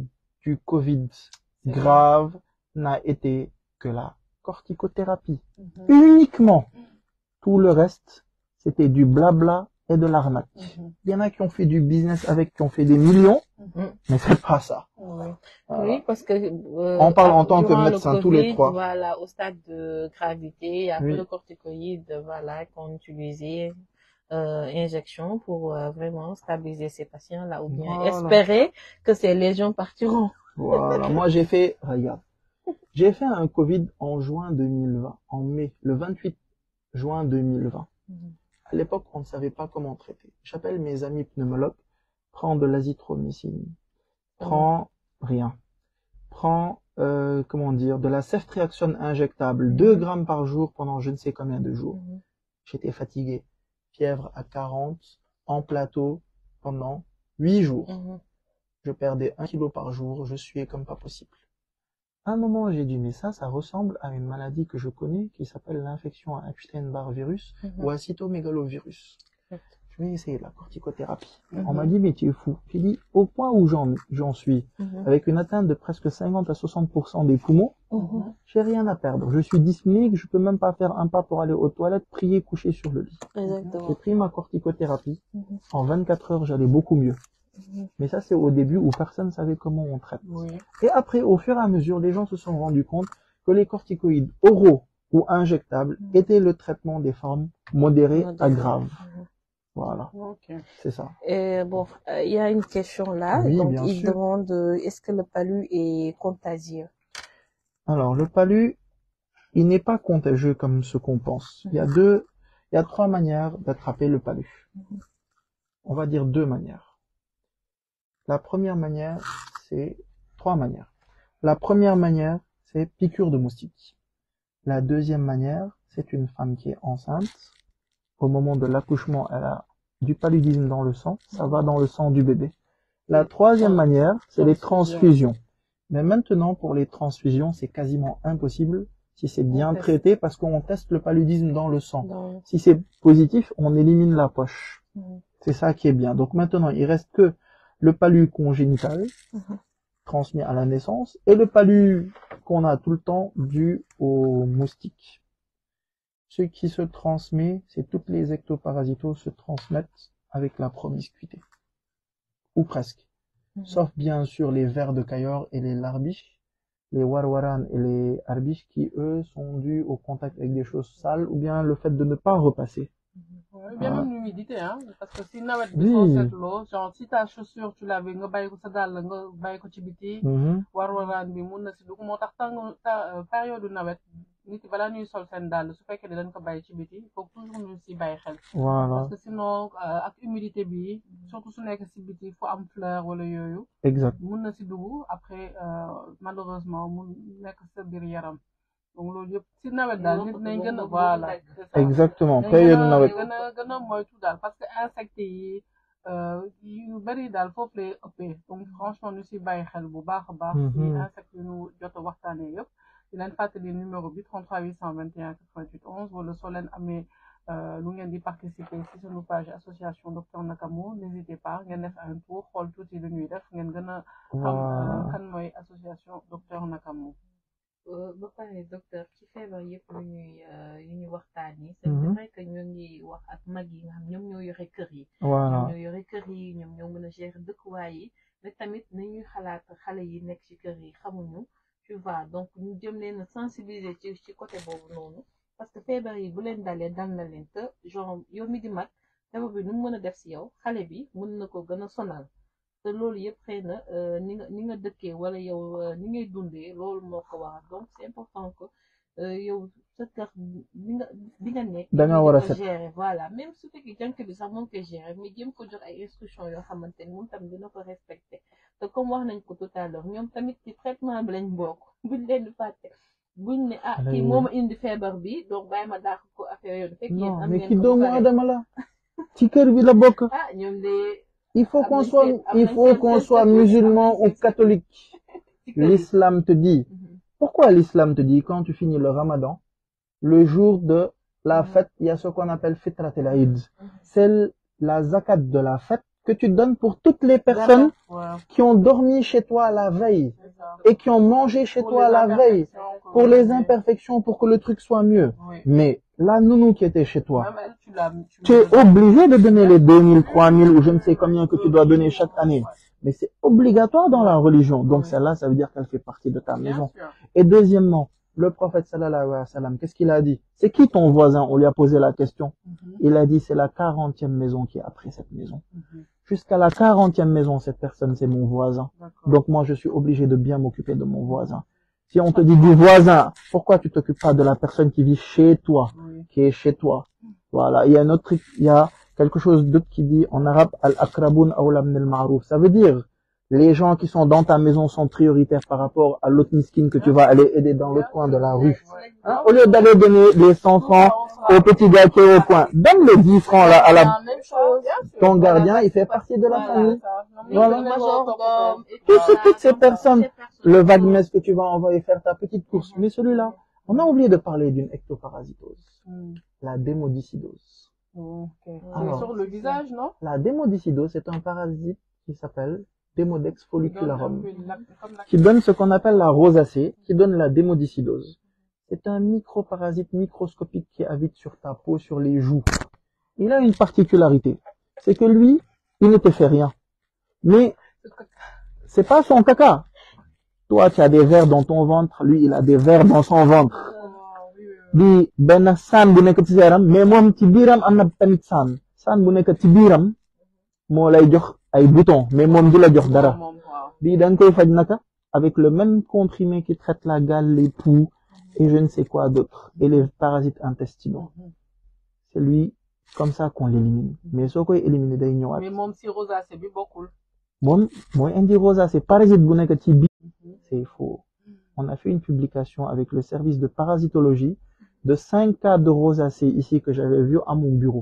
du Covid C'est grave n'a été que la corticothérapie. Mhm. Uniquement. Tout le reste, c'était du blabla et de l'arnaque. Mhm. Il y en a qui ont fait du business avec, qui ont fait des millions, Mhm. mais c'est pas ça. Oui. Voilà. Oui, parce que euh, On parle en tant que durant le médecin, tous les Covid, trois. Voilà, au stade de gravité, il y a Oui. peu de corticoïdes, voilà, qu'on utilisait euh, injection pour euh, vraiment stabiliser ces patients-là, ou bien Voilà. espérer que ces lésions partiront. Voilà, moi j'ai fait, regarde, j'ai fait un Covid en juin 2020, en mai, le 28 juin 2020. Mhm. À l'époque, on ne savait pas comment traiter. J'appelle mes amis pneumologues, prends de l'azithromycine, prends rien, prends, euh, comment dire, de la ceftriaxone injectable, 2 grammes par jour pendant je ne sais combien de jours. Mhm. J'étais fatigué, fièvre à 40, en plateau pendant 8 jours Mhm. je perdais un kilo par jour, je suais comme pas possible. À un moment, j'ai dit, mais ça, ça ressemble à une maladie que je connais qui s'appelle l'infection à Epstein-Barr virus Mhm. ou à cytomégalovirus. Exact. Je vais essayer la corticothérapie. Mhm. On m'a dit, mais tu es fou. J'ai dit, au point où j'en, j'en suis, Mhm. avec une atteinte de presque 50 à 60% des poumons, Mhm. j'ai rien à perdre. Je suis dyspnique, je peux même pas faire un pas pour aller aux toilettes, prier, coucher sur le lit. J'ai Exactement. pris ma corticothérapie. Mhm. En 24 heures, j'allais beaucoup mieux. Mhm. Mais ça, c'est au début où personne savait comment on traite. Oui. Et après, au fur et à mesure, les gens se sont rendus compte que les corticoïdes oraux ou injectables Mhm. étaient le traitement des formes modérées à Modérées. graves. Mhm. Voilà, Ok. c'est ça. Et bon, euh, il y a une question là. Oui, Donc, bien il sûr. demande euh, est-ce que le palu est contagieux Alors, le palu, il n'est pas contagieux comme ce qu'on pense. Il y a deux, il y a trois manières d'attraper le palu. On va dire deux manières. La première manière, c'est trois manières. La première manière, c'est piqûre de moustique. La deuxième manière, c'est une femme qui est enceinte. Au moment de l'accouchement, elle a du paludisme dans le sang. Ça va dans le sang du bébé. La troisième manière, c'est les transfusions. Mais maintenant, pour les transfusions, c'est quasiment impossible si c'est bien teste. traité, parce qu'on teste le paludisme dans le sang. Donc, Si c'est positif, on élimine la poche. Mhm. C'est ça qui est bien. Donc maintenant, il reste que le palu congénital, Mhm. transmis à la naissance, et le palu qu'on a tout le temps dû aux moustiques. Ce qui se transmet, c'est toutes les ectoparasitoses se transmettent avec la promiscuité. Ou presque. Mhm. Sauf bien sûr les vers de Cayor et les larbiches, les warwaran et les arbiches qui eux sont dus au contact avec des choses sales ou bien le fait de ne pas repasser. Ouais, bien Ah. même l'humidité hein parce que si nawet Oui. bi soo seetloo genre si ta chaussure tu l'avais nga bàyyi ko sa dàll nga bàyyi ko ci biti Mhm. war-waraan bi mun na si dugg moo tax tàng ta période nawet nit yi balaa ñuy sol seen dàll su fekkee ne dañ ko bàyyi ci biti il faut toujours ñu si bàyyi xel Voilà, parce que sinon euh, ak humidité bi surtout su nekk si biti fu am fleur wala yooyu exact. mun na si dugg après euh, malheureusement mun nekk sa biir yaram donc loolu yëpp si nawet daal nit nañ gën a voilà c'est ça. Exactement, dañ période gën a nawet. gën a gën a moytu daal parce que insectes yi euh, yu bëri daal foofu lay ëppee donc franchement ñu si bàyyi xel bu baax a baax si Mhm. insectes yu ñu jot a waxtaanee yëpp di leen fàttali numéro bi 33 821 88 11 wala soo leen amee euh, lu ngeen di participer si sunu page association docteur Nakamou n'hésitez pas ngeen def un tour xool tuuti lu ñuy def ngeen gën a xam euh, Voilà. kan mooy association docteur Nakamou Euh, ba pare docteur ci feebar yëpp yu ñuy euh, yu ñuy waxtaan yi c'est Mhm. vrai que ñu ngi wax ak mag yi nga xam ñoom ñoo yore kër yi Voilà. ñoom ñoo yore kër yi ñoom ñoo mën a gérer dëkkuwaay yi mais tamit nañuy xalaat xale yi nekk ci kër yi xamuñu tu vois donc ñu jëm leen a sensibiliser ci ci côté boobu noonu parce que feebar yi bu leen dalee dal na leen te genre yow mi di mag feebar bi nu mu mën a def si yow xale bi mën na ko gën a sonal te loolu yëpp xëy na euh, ni nga ni nga dëkkee wala yow euh, ni ngay dundee loolu moo ko waral donc c'est important que euh, yow sa kër bi nga bi nga nekk Da nga nga war a di ko set. gérer voilà même su fekkee jànk bi sax moo koy gérer mais jéem ko jox ay instructions yoo xamante ni moom tamit dina ko respecter te comme wax nañ ko tout à l'heure ñoom tamit ci traitement bi lañ bokk buñ leen di fàtte buñ ne ah Xale kii yi. moo ma indi feebar bi donc bàyyi ma dàq ko affaire yoon fekk yéen Non, am mais ngeen ki ko ba doomu pare. adama la. ci kër bi la bokk. ah ñoom de Il faut Am qu'on nañ soit, seen- am il nañ faut seen- qu'on seen soit statut, am musulman nañ ou seen statut. catholique. ci kër yi. L'islam te dit, Mhm. pourquoi l'islam te dit quand tu finis le ramadan, le jour de la Mhm. fête, il y a ce qu'on appelle fitrat el-Eid. C'est la zakat de la fête que tu donnes pour toutes les personnes waaw qui ont dormi chez toi la veille c'est ça. et qui ont mangé chez Pour toi les la veille imperfections que pour vous les avez. imperfections pour que le truc soit mieux. Oui. Mais la nounou qui était chez toi, Même elle, tu l'as tu tu es obligé de donner les 2000, 3000 ou je ne sais combien que tu dois donner chaque année. Mais c'est obligatoire dans la religion. Donc Oui. celle-là, ça veut dire qu'elle fait partie de ta Bien maison. sûr. Et deuxièmement, le prophète sallallahu alayhi wa sallam, qu'est-ce qu'il a dit C'est qui ton voisin On lui a posé la question. Mhm, Il a dit, c'est la quarantième maison qui est après cette maison. mhm. Jusqu'à la quarantième maison, cette personne, c'est mon voisin. D'accord. Donc moi, je suis obligé de bien m'occuper de mon voisin. Si on te dit du voisin, pourquoi tu t'occupes pas de la personne qui vit chez toi, Oui. qui est chez toi Voilà. Il y a un autre truc, il y a quelque chose d'autre qui dit en arabe al-akrabun awla min al-ma'ruf. Ça veut dire les gens qui sont dans ta maison sont prioritaires par rapport à l'autre miskin que tu vas aller aider dans l'autre coin de la rue. Ouais. Hein, au lieu d'aller donner les 100 francs au petit gars qui est au coin, donne les 10 francs là à la, La même chose. ton gardien, il fait partie de la Voilà. famille. Voilà. Voilà. majordome, et Tout puis ce- voilà, toutes ces donc, personnes, ces personnes- Le vague-messe que tu vas envoyer faire ta petite course. Mais celui-là, on a oublié de parler d'une ectoparasitose, Hmm. la démodicidose. Ok. C'est Alors. sur le visage, non La démodicidose, c'est un parasite qui s'appelle Demodex follicularum, Comme la- comme la- qui donne ce qu'on appelle la rosacée, qui donne la démodicidose. C'est un microparasite microscopique qui habite sur ta peau, sur les joues. Il a une particularité, c'est que lui, il ne te fait rien. Mais c'est pas son caca. Toi, tu as des vers dans ton ventre, lui, il a des vers dans son ventre. Oh, oui, oui, oui. di benn saan bu nekk ci sa yaram mais moom ci biiram am na tamit saan saan bu nekk ci biiram moo lay jox ay bouton mais moom du la jox dara Moom, waaw. bii da nga koy faj naka avec le même comprimé qui traite la gale les poux et je ne sais quoi d'autre et les parasites intestinaux Mhm. c'est lui comme ça qu'on l'élimine mais soo koy éliminer day ñëwaat Mais moom si rosacée bi bokkul. moom mooy indi rosacée parasite bu nekk ci biir Mhm. c'est faux on a fait une publication avec le service de parasitologie de cinq cas de rosacée ici que j'avais vu à mon bureau.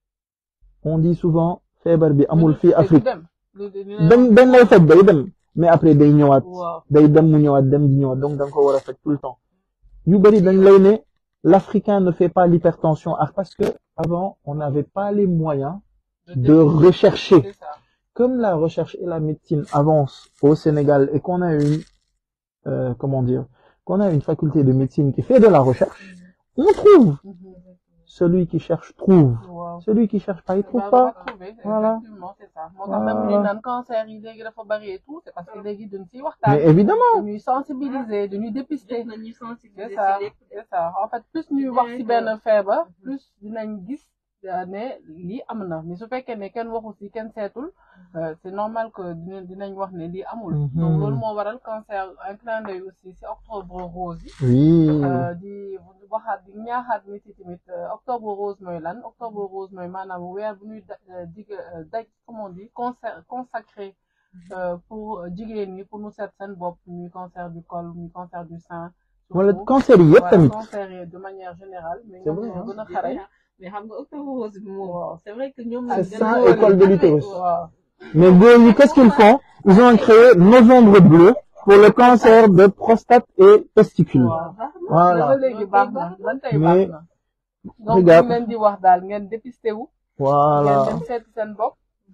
On dit souvent, feebar bi amul fii Afrique. Dem. Lu- lu- lu- dañ dañ lay faj day dem mais après day ñëwaat Waaw. day dem mu ñëwaat dem di ñëwaat donc da nga ko war a faj tout le temps ñu bari dañ lay ne l'Africain ne fait pas l'hypertension ah, parce que avant on n'avait pas les moyens de rechercher C'est ça. comme la recherche et la médecine avancent au Sénégal et qu'on a une euh, comment dire qu'on a une faculté de médecine qui fait de la recherche on trouve Mhm. celui qui cherche trouve waaw. celui qui cherche pas il trouve Bah, pas on va trouver, Voilà. effectivement, c'est ça. moo tax même Voilà. ñu naan cancer yi léegi dafa bari et tout c'est parce que léegi duñ ciy waxtaan. mais évidemment dañuy sensibiliser dañuy dépister. jot nañu sensibiliser c'est ça ci lépp. c'est ça en fait plus ñuy wax ci benn feebar plus dinañ gis euh, ne lii am na mais su fekkee ne kenn waxu ci kenn seetul euh, c'est normal que dinañ dinañ wax ne lii amul. Mhm. donc loolu moo waral cancer un clin d'œil aussi ci octobre rose yi. oui Euh, di waxaat di ñaaxaat nit yi tamit euh, octobre rose mooy lan octobre rose mooy maanaam weer bu ñuy da- euh, dig euh, daj comment on dit consa consacré euh, pour jigéen ñi pour ñu seet seen bopp muy cancer du col muy cancer du sein. wala surtout. cancer yi yëpp Voilà, tamit cancer yi de manière générale. mais C'est ñoom vrai, ñoo hein. gën a xare. mais xam nga octobre rose bi moom Waaw. c'est vrai que ñoom C'est lañ gën ça, a- école de l'utérus. waaw mais góor ñi qu'est-ce qu'ils font ils ont créé novembre bleu pour le cancer de prostate et testicule waaw. voilà ba léegi baax na ban tey Mais, baax na. donc regarde. ñu leen di wax daal ngeen dépisté wu. voilà ngeen dem seeti seen bopp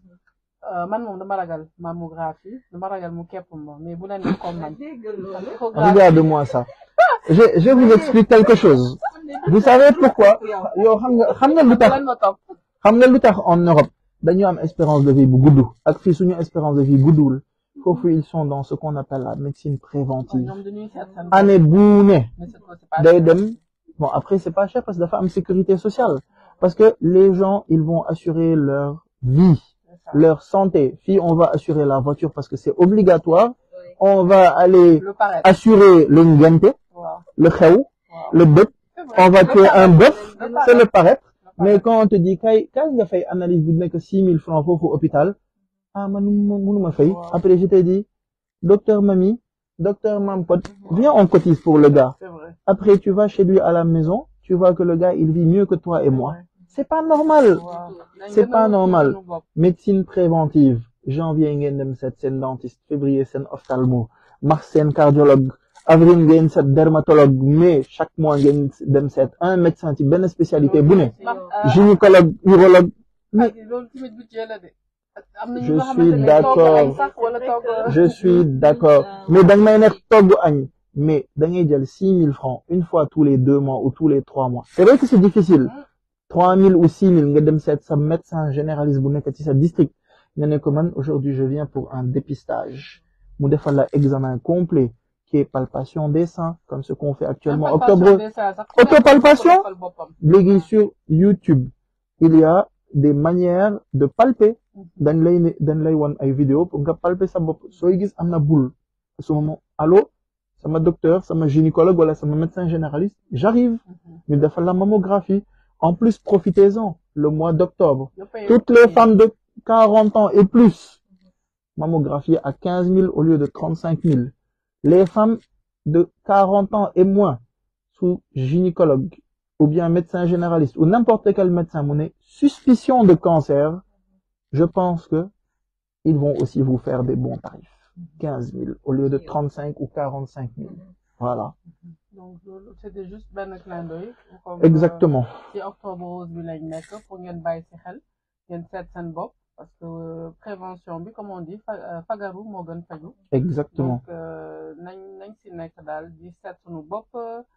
Euh, man moom dama ragal mammographie dama ragal mu képp ma mais bu leen def comme man dégg loolu. échographie regarde-moi ça je je vous explique quelque chose vous savez pourquoi yow xam nga xam nga lu tax lan ma topp xam nga lu tax en Europe dañu am espérance de vie bu gudd ak fii suñu espérance de vie guddul foofu ils sont dans ce qu'on appelle la médecine préventive ñoom dañuy seet seen bopp année bu ne mais c'est c'est pas day dem bon après c'est pas cher parce que dafa am sécurité sociale parce que les gens ils vont assurer leur vie c'est ça. leur santé fii on va assurer la voiture parce que c'est obligatoire on va aller le paraître assurer le ngente waaw le xew waaw le bët c'est vrai on va Le tuer un paraître, bœuf le c'est le paraître, paraître le mais paraître. quand on te dit kay kay nga fay analyse bu nekk six mille francs foofu hôpital ah man mënuma fay Wow. après je t'ai dit docteur Mami docteur Mampot viens on cotise pour le gars c'est vrai après tu vas chez lui à la maison tu vois que le gars il vit mieux que toi et moi c'est pas normal waaw Nañ C'est gën a pas wut normal. suñu bopp. médecine préventive janvier ngeen dem seet seen dentiste février seen ophtalmo mars seen cardiologue avril ngeen seet dermatologue mai chaque mois ngeen dem seet un médecin ci benn spécialité bu ne Mam- euh, gynécologue urologue mais ak loolu tamit budget la de am na ñu Je nga suis xamante ne d'accord. togg añ sax wala togg je suis d'accord mais da nga may nekk togg añ mais da ngay jël six mille francs une fois tous les deux mois ou tous les trois mois c'est vrai que c'est difficile trois mille ou six mille nga dem seet sa médecin généraliste bu nekk ci sa district nga ne ko man aujourd'hui je viens pour un dépistage mu defal la examen complet qui est palpation des seins comme ce qu'on fait actuellement octobre Autopalpation? léegi sur YouTube il y a des manières de palper dañ lay ne dañ lay won ay vidéo pour nga palper sa bopp sooy gis am na boule su ma allo sama docteur sama gynécologue wala sama médecin généraliste j'arrive ñu defal la mammographie en plus profitez-en le mois d'octobre toutes les femmes de 40 ans et plus mammographie à 15 000 au lieu de 35 000 les femmes de 40 ans et moins sous gynécologue ou bien médecin généraliste ou n'importe quel médecin mu ne suspicion de cancer je pense que ils vont aussi vous faire des bons tarifs 15 000 au lieu de 35 ou 45 000 voilà donc loolu c'était juste benn clin d'œil comme, exactement euh, ci octobre rose bi lañ nekk pour ngeen bàyyi ci xel ngeen seet seen bopp parce que euh, prévention bi comme on dit fa- euh, fagaru moo gën faju exactement donc euh, nañ nañ ci nekk daal di seet suñu bopp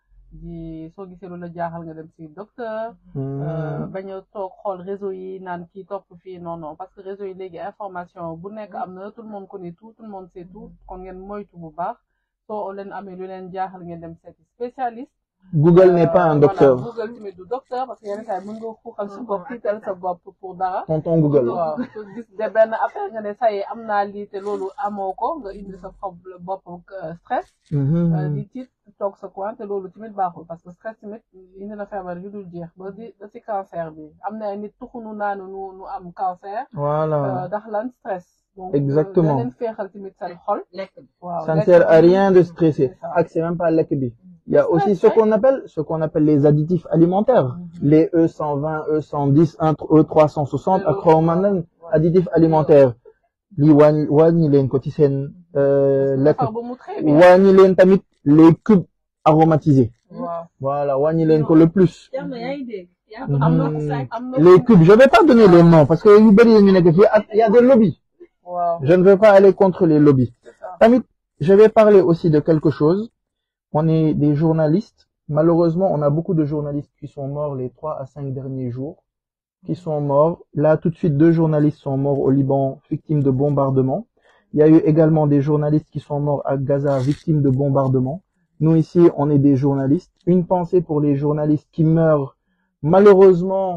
di soo gisee lu la jaaxal nga dem ci docteur euh, Hmm. bañ a toog xool réseau yi naan kii topp fii non non parce que réseau yi léegi information bu nekk am na tout le monde connaît tout tout le monde sait tout kon ngeen moytu bu baax soo leen amee lu leen jaaxal ngeen dem seeti spécialiste Google n'est pas un Euh, docteur voilà, Google tamit du docteur parce que yenn saa yi mën nga xuuxal sa bopp tiital sa bopp pour dara tonton Google waaw su gis de benn affaire nga ne saa yi am naa lii te loolu amoo ko nga indi sa problème bopp euh, stress Mhm. euh, di tiit toog sa coin te loolu tamit baaxul parce que stress tamit indi na feebar yu dul jeex ba di ba si cancer bi am na ay nit tuxunu naanu nu nu am cancer voilà euh, ndax lan stress donc Exactement. da leen feexal tamit seen xol lekk bi. waaw ça ne lekk sert à bi, rien de stresser c'est ça. ak c'est même pas lekk bi il y a aussi ce Ouais, qu'on appelle ce qu'on appelle les additifs alimentaires les E120 E110 E360 ak xawma nan additifs alimentaires lii wàññi wàññi leen ko ci seen euh, lekk defar ba mu très bien wàññi leen tamit les cubes aromatisés waaw voilà wàññi leen ko le plus Thierno yaa ngi dégg. yaa Mhm. am na ko sàcc. am na les cubes je vais pas donner les noms parce que yu bëri ñu nekk fii ak il y a des lobbies waaw je ne veux pas aller contre les lobbies c'est ça tamit je vais parler aussi de quelque chose on est des journalistes malheureusement on a beaucoup de journalistes qui sont morts les trois à cinq derniers jours qui sont morts là tout de suite deux journalistes sont morts au Liban victimes de bombardements il y a eu également des journalistes qui sont morts à Gaza victimes de bombardements nous ici on est des journalistes une pensée pour les journalistes qui meurent malheureusement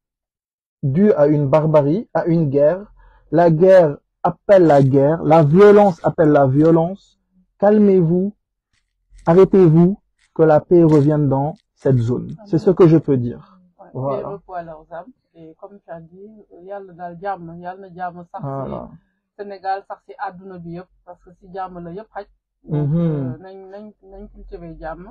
dû à une barbarie, à une guerre. La guerre appelle la guerre, la violence appelle la violence. Calmez-vous, arrêtez-vous, que la paix revienne dans cette zone. C'est ce que je peux dire. Ouais, Voilà. paix repos à leurs âmes et comme tu as dit yàlla daal jàmm yàlla na jàmm sax ci Voilà. Sénégal sax ci àdduna bi yëpp parce que ci jàmm la yëpp xaj Mhm. euh, nañ nañ nañ cultiver jàmm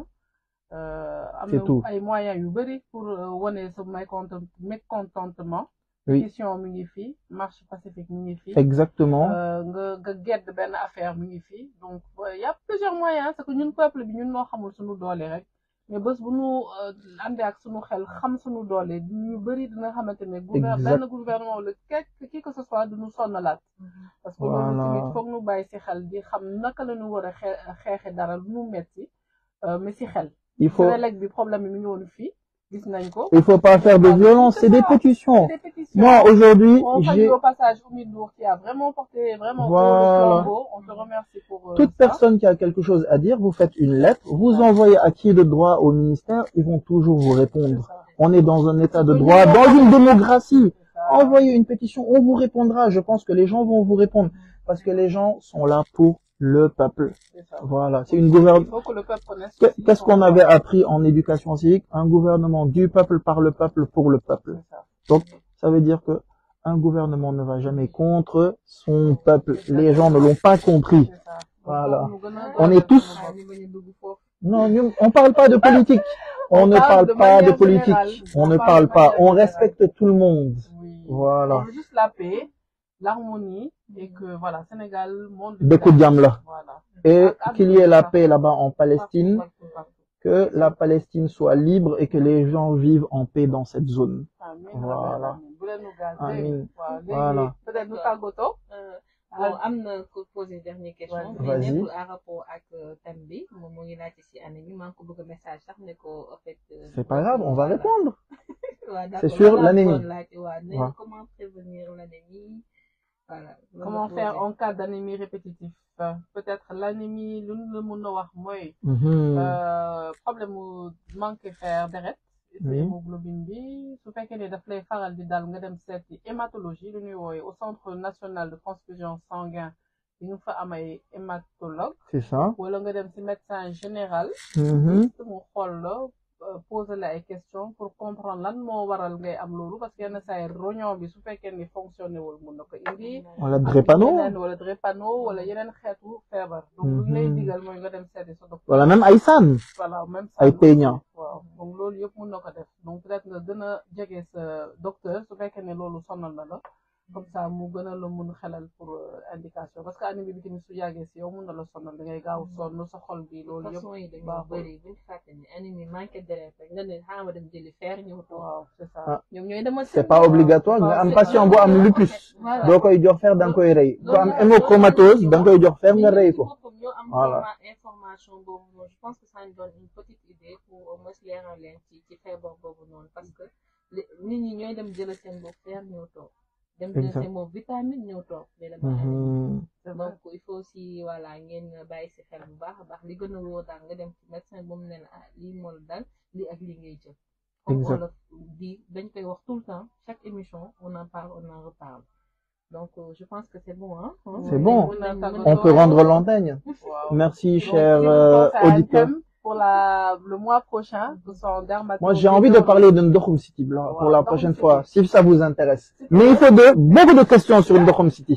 euh, am C'est tout. na ay moyens yu bëri pour euh, wane sa mécontent- mécontentement Oui, pétition mi ngi fii marche pacifique mi ngi fii exactement. euh, nga nga gedd benn affaire mi ngi fii donc euh, y a plusieurs moyens c'est que ñun peuple bi ñun noo xamul suñu doole rek mais bés bu ñu àndee ak suñu xel xam suñu doole ñu bëri dina xamante ne gouver Exact. benn gouvernement wala quelque qui que ce soit du ñu sonnalaat parce que loolu Voilà. tamit foog ñu bàyyi si xel di xam naka la ñu war a xee xeexe dara lu mu metti euh, mais si xel Il faut, Sénélec bi problème bi mi ngi woon fii gis nañ ko il faut pas faire de violence, c'est des pétitions. C'est des pétitions. Moi, aujourd'hui, On salue j'ai, au passage Oumi Ndour qui a vraiment porté vraiment haut Voilà. le flambeau. On te remercie pour euh, toute ça. personne qui a quelque chose à dire, vous faites une lettre, vous envoyez à qui de droit au ministère, ils vont toujours vous C'est répondre. ça. On est dans un état de Oui, droit, oui, dans oui. une démocratie. C'est ça. Envoyez une pétition, on vous répondra. Je pense que les gens vont vous répondre parce que les gens sont là pour le peuple. C'est ça. Voilà, c'est une Il gouverne. faut que le peuple connaisse. Que- aussi Qu'est-ce son qu'on droit. avait appris en éducation civique Un gouvernement du peuple, par le peuple, pour le peuple. C'est ça. Donc, ça veut dire que un gouvernement ne va jamais contre son peuple. Les gens ne l'ont pas compris. C'est ça. Voilà. Donc, nous On gagnons est tous- dans le monde. Non, nous, on parle pas de politique. On, On ne parle parle de pas de manière politique. générale. On On ne parle parle de pas. manière On générale. respecte tout le monde. Oui. Voilà. On veut juste la paix, l'harmonie et que voilà, Sénégal, monde. Dëkku jàmm la. Voilà. Et Ak- qu'il y ait la partout, paix là-bas en Palestine, partout, partout. que la Palestine soit libre et que les gens vivent en paix dans cette zone. Amiin, Voilà. amiin. Bu leen nu gaz Amiin. dégg nga. waaw léegi Voilà. peut-être nu tàggatoo. Euh, bon am na ko poser dernière question. Vas-y. mais Vas-y. nekkul en rapport ak euh, thème bi moom moo ngi laajte si année bi maa ngi ko bëgg a message sax ne ko en fait. euh, C'est pas grave, on va voilà. répondre. Ouais, d'accord. C'est sur Voilà, l'anémie. bon, laajte, ouais, ne- Ouais. Comment prévenir l'anémie voilà. Comment loolu faire poser. en cas d'anémie répétitive Euh, peut-être l'anémie lu ñu la mën a wax mooy Mhm. euh, problème mu manque fer deret ci Oui. hémoglobine bi su fekkee ne daf lay faral di dal nga dem seeti hématologie lu ñuy wooye au centre national de transfusion sanguin di nga fa am ay hématologue C'est ça. wala nga dem ci médecin général Mhm. mu xool la euh, poser la ay questions pour comprendre lan moo waral ngay am loolu parce que yenn saa yi rognon bi su fekkee ni fonctionné wul mun na ko indi Wala ak drépano. yeneen wala drépano wala yeneen xeetu feebar donc lu ñu lay Mhm. digal mooy nga dem seeti sa docteur Wala même ay sànn. voilà même Ay ça peña. waaw donc loolu yëpp mun na ko def donc peut-être nga gën a jege sa docteur su fekkee ne loolu sonal na la comme ça mu gën a la mun xelal pour euh, indication parce que anémie bi tamit su yàggee si yow mun na la sonal da ngay gaaw sonn sa xol bi loolu façon yi yëpp dañoo baaxul bëri buñ fàtte ni anémie manqué deret rek nga ne xaaral ma dem jëli fer ñëw toog waaw c'est ça Ah. ñoom ñooy demal C'est pas obligatoire nga am patient bu am lupus. Voilà. doo koy jox fer da nga koy rey. ku am hémochromatose da nga koy jox fer nga rey ko. ñoo am Voilà. forma- information boobu noonu je pense que ça nous donne une petite idée pour au moins leeral leen ci ci feebar boobu noonu parce que li- nit ñi ñooy dem jël seen bopp fer ñëw toog dem jël Exact. seen bopp vitamine ñëw toog mais dama anémie. Mhm. c'est vrai donc il faut aussi voilà ngeen bàyyi si xel bu baax a baax li gën a wóor daal nga dem ci médecin bu mu ne la ah lii moo la dal lii ak lii ngay jël comme Exact. wolof di dañ koy wax tout le temps chaque émission on en parle on en reparle donc euh, je pense que c'est bon hein C'est bon. Mën na On peut rendre l'antenne. waaw Merci, Donc, chers si vous euh, pensez à un auditeurs. thème pour la le mois prochain que ce soit en dermatologie Moi, j'ai envie de parler de Ndokhom City là, pour Wow, la Ndokhom prochaine City. fois, si ça vous intéresse. Mais il faut de, beaucoup de questions sur Ndokhom City.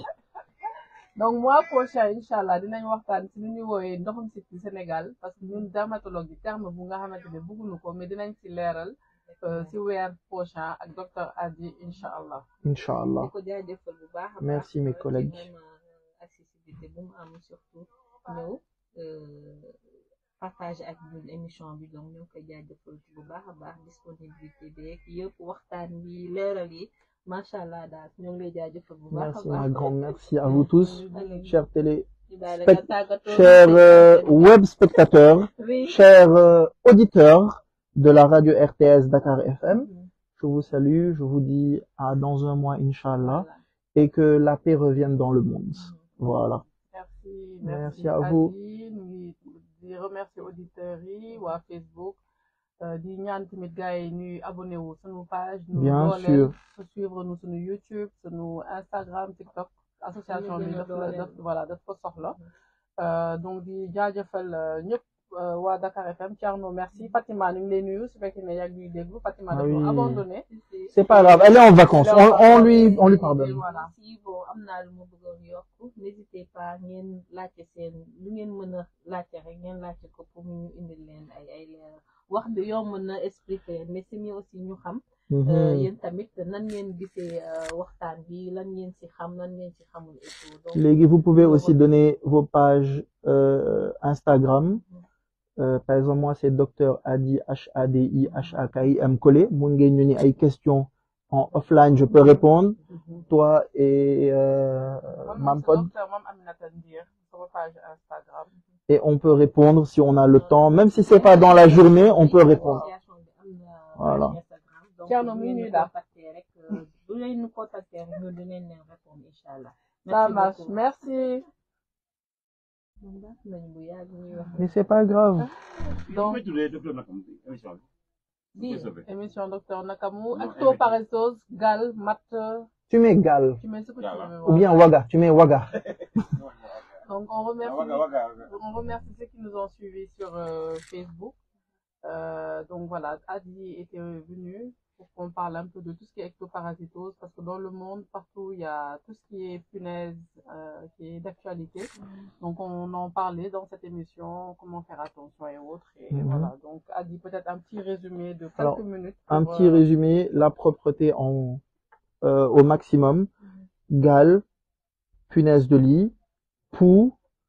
donc mois prochain incha allah dinañ waxtaan ci lu ñuy wooyee ndoxum si ci Sénégal parce que ñun dermatologue yi terme bu nga xamante ne bëgguñu ko mais dinañ ci leeral euh, ci weer prochain ak docteur Adi incha allah. Inch'Allah. di ko jaajëfal bu baax a baax Merci, mes ci collègues. vraiment accessibilité bu mu am surtout ñëw euh, partager ak ñun émission bi donc ñoo koy jaajëfal bu baax a baax disponibilité beeg yëpp waxtaan bi leeral yi macha allah daal ñoo ngi lay jaajëfal bu baax a Merci baax ma grande merci à vous tous chers télé ñu bàyyi la spect- nga tàggatoo chers euh, web spectateurs oui chers euh, auditeurs de la radio RTS Dakar FM je vous salue je vous dis à dans un mois inchallah Voilà. et que la paix revienne dans le monde voilà merci Merci à vous. Adi ñu ngi di remercier auditeurs yi waa Facebook euh, di ñaan tamit gars yi ñuy abonné wu sunu page ñu Bien dooleel sûr. su suivre nu sunu YouTube sunu Instagram TikTok association Ñu bi gën a daf la dooleel. daf voilà daf ko soxla Euh, donc di jaajëfal euh, ñëpp euh, waa Dakar FM Thierno merci Fatima ñu ngi lay nuyu su fekkee ne yaa ngi ñuy déglu Fatima Ah dafa oui. abandonné c'est pas grave elle est en vacances on, on lui on lui pardonne Voilà. si bon am naa lu ma bëggoon yokk n'hésitez pas ngeen laajte seen lu ngeen mën a laajte rek ngeen laajte ko pour ñu indil leen ay ay leeral wax bi yomb na expliquer mais c'est mieux aussi ñu xam Mhm. euh, yéen tamit nan ngeen gisee euh, waxtaan bi lan ngeen ci xam lan ngeen ci xamul et tout donc Légui, vous pouvez aussi donner vos pages euh, Instagram. Euh, par exemple, moi, c'est Dr Adi H-A-D-I H-A-K-I-M Collé. Mun ngeen ñu ni ay questions en offline, je peux répondre. Toi et euh, Man, Mam c'est Pod. docteur Mam Aminata Ndir sama page Instagram Et on peut répondre si on a le temps. Même si c'est pas dans la journée, on peut répondre. association bi am na Voilà. page Instagram donc Thierno, bu mi ngeen ngi ñu daal. contacter rek euh, bu leen ñu contacter rek ñu dinañ leen répondre inchallah ça marche beaucoup. merci Moom baax nañu bu yàgg ñuy wax Mais c'est pas grave. donc bii émission docteur Nakamu ak taux paresseuse gal mat Tu mets Gal. tu mets ce que tu Gala. veux Ou bien Waga. Tu mets Waga. donc on remercie on remercie ceux qui nous ont suivis sur euh, Facebook Euh, donc voilà Adi était venu pour qu'on parle un peu de tout ce qui est ectoparasitose parce que dans le monde partout il y a tout ce qui est punaise euh, qui est d'actualité donc on en parlait dans cette émission comment faire attention et autres et Mhm. voilà donc Adi peut-être un petit résumé de quelques Alors, minutes Un pour, petit euh, résumé. La propreté en, euh, au maximum. Gale, punaise de lit, poux,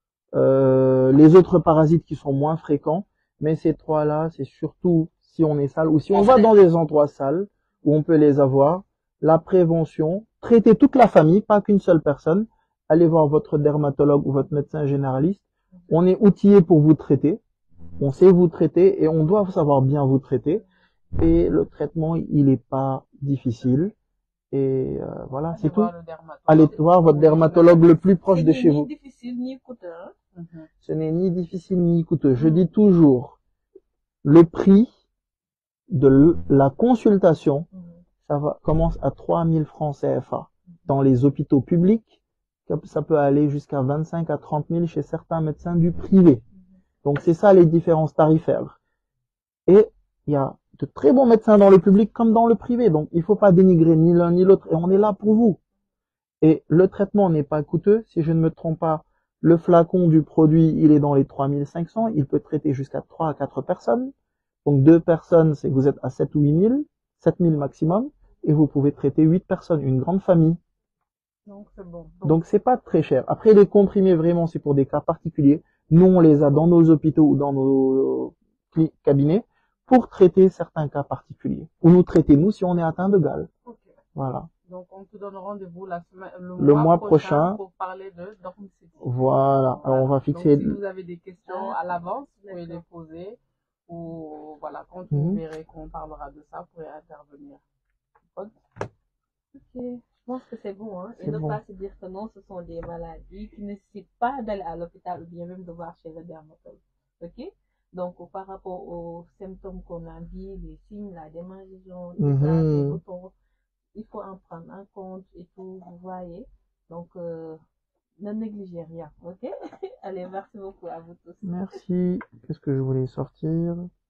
euh, les autres parasites qui sont moins fréquents. Mais ces trois-là, c'est surtout si on est sale ou si on va dans des endroits sales où on peut les avoir. La prévention, traiter toute la famille, pas qu'une seule personne. Allez voir votre dermatologue ou votre médecin généraliste. On est outillé pour vous traiter. On sait vous traiter et on doit savoir bien vous traiter. Et le traitement, il est pas difficile. Et euh, voilà, allez c'est tout. voir le dermatologue. Allez voir votre dermatologue le plus proche de C'est chez ni vous. difficile ni coûteux hein. Mhm. Ce n'est ni difficile ni coûteux. Je dis toujours, le prix de l- la consultation, ça va, commence à 3000 francs CFA. Dans les hôpitaux publics, ça- ça peut aller jusqu'à 25 à 30 000 chez certains médecins du privé. Donc c'est ça les différences tarifaires. Et il y a de très bons médecins dans le public comme dans le privé. Donc il faut pas dénigrer ni l'un ni l'autre. Et on est là pour vous. Et le traitement n'est pas coûteux. Si je ne me trompe pas, le flacon du produit, il est dans les 3500. Il peut traiter jusqu'à 3 à 4 personnes. Donc deux personnes, c'est que vous êtes à 7 ou 8000, 7000 maximum. Et vous pouvez traiter 8 personnes, une grande famille. donc c'est bon Donc c'est pas très cher. Après les comprimés vraiment c'est pour des cas particuliers. Nous on les a dans nos hôpitaux ou dans nos cli- cabinets pour traiter certains cas particuliers. Ou nous traiter nous si on est atteint de gale. Ok. Voilà. Donc, on te donne rendez-vous la semaine, le, Le mois prochain. pour parler de Dormicity. Voilà. Alors on va fixer. Donc, si vous avez des questions à l'avance, vous pouvez les poser. Ou voilà, quand Mhm. vous verrez qu'on parlera de ça, vous pourrez intervenir. Ok. Ok, je pense que c'est bon, hein. Et C'est ne bon. pas se dire que non, ce sont des maladies qui ne nécessitent pas d'aller à l'hôpital ou bien même de voir chez le dermatologue. Ok? Donc, par rapport aux symptômes qu'on a dit, les signes, la démangeaison, tout ça, Mhm. les boutons, il faut en prendre en compte et tout, vous voyez. Donc, euh, ne négligez rien, ok? Allez, merci beaucoup à vous tous. Merci. Qu'est-ce que je voulais sortir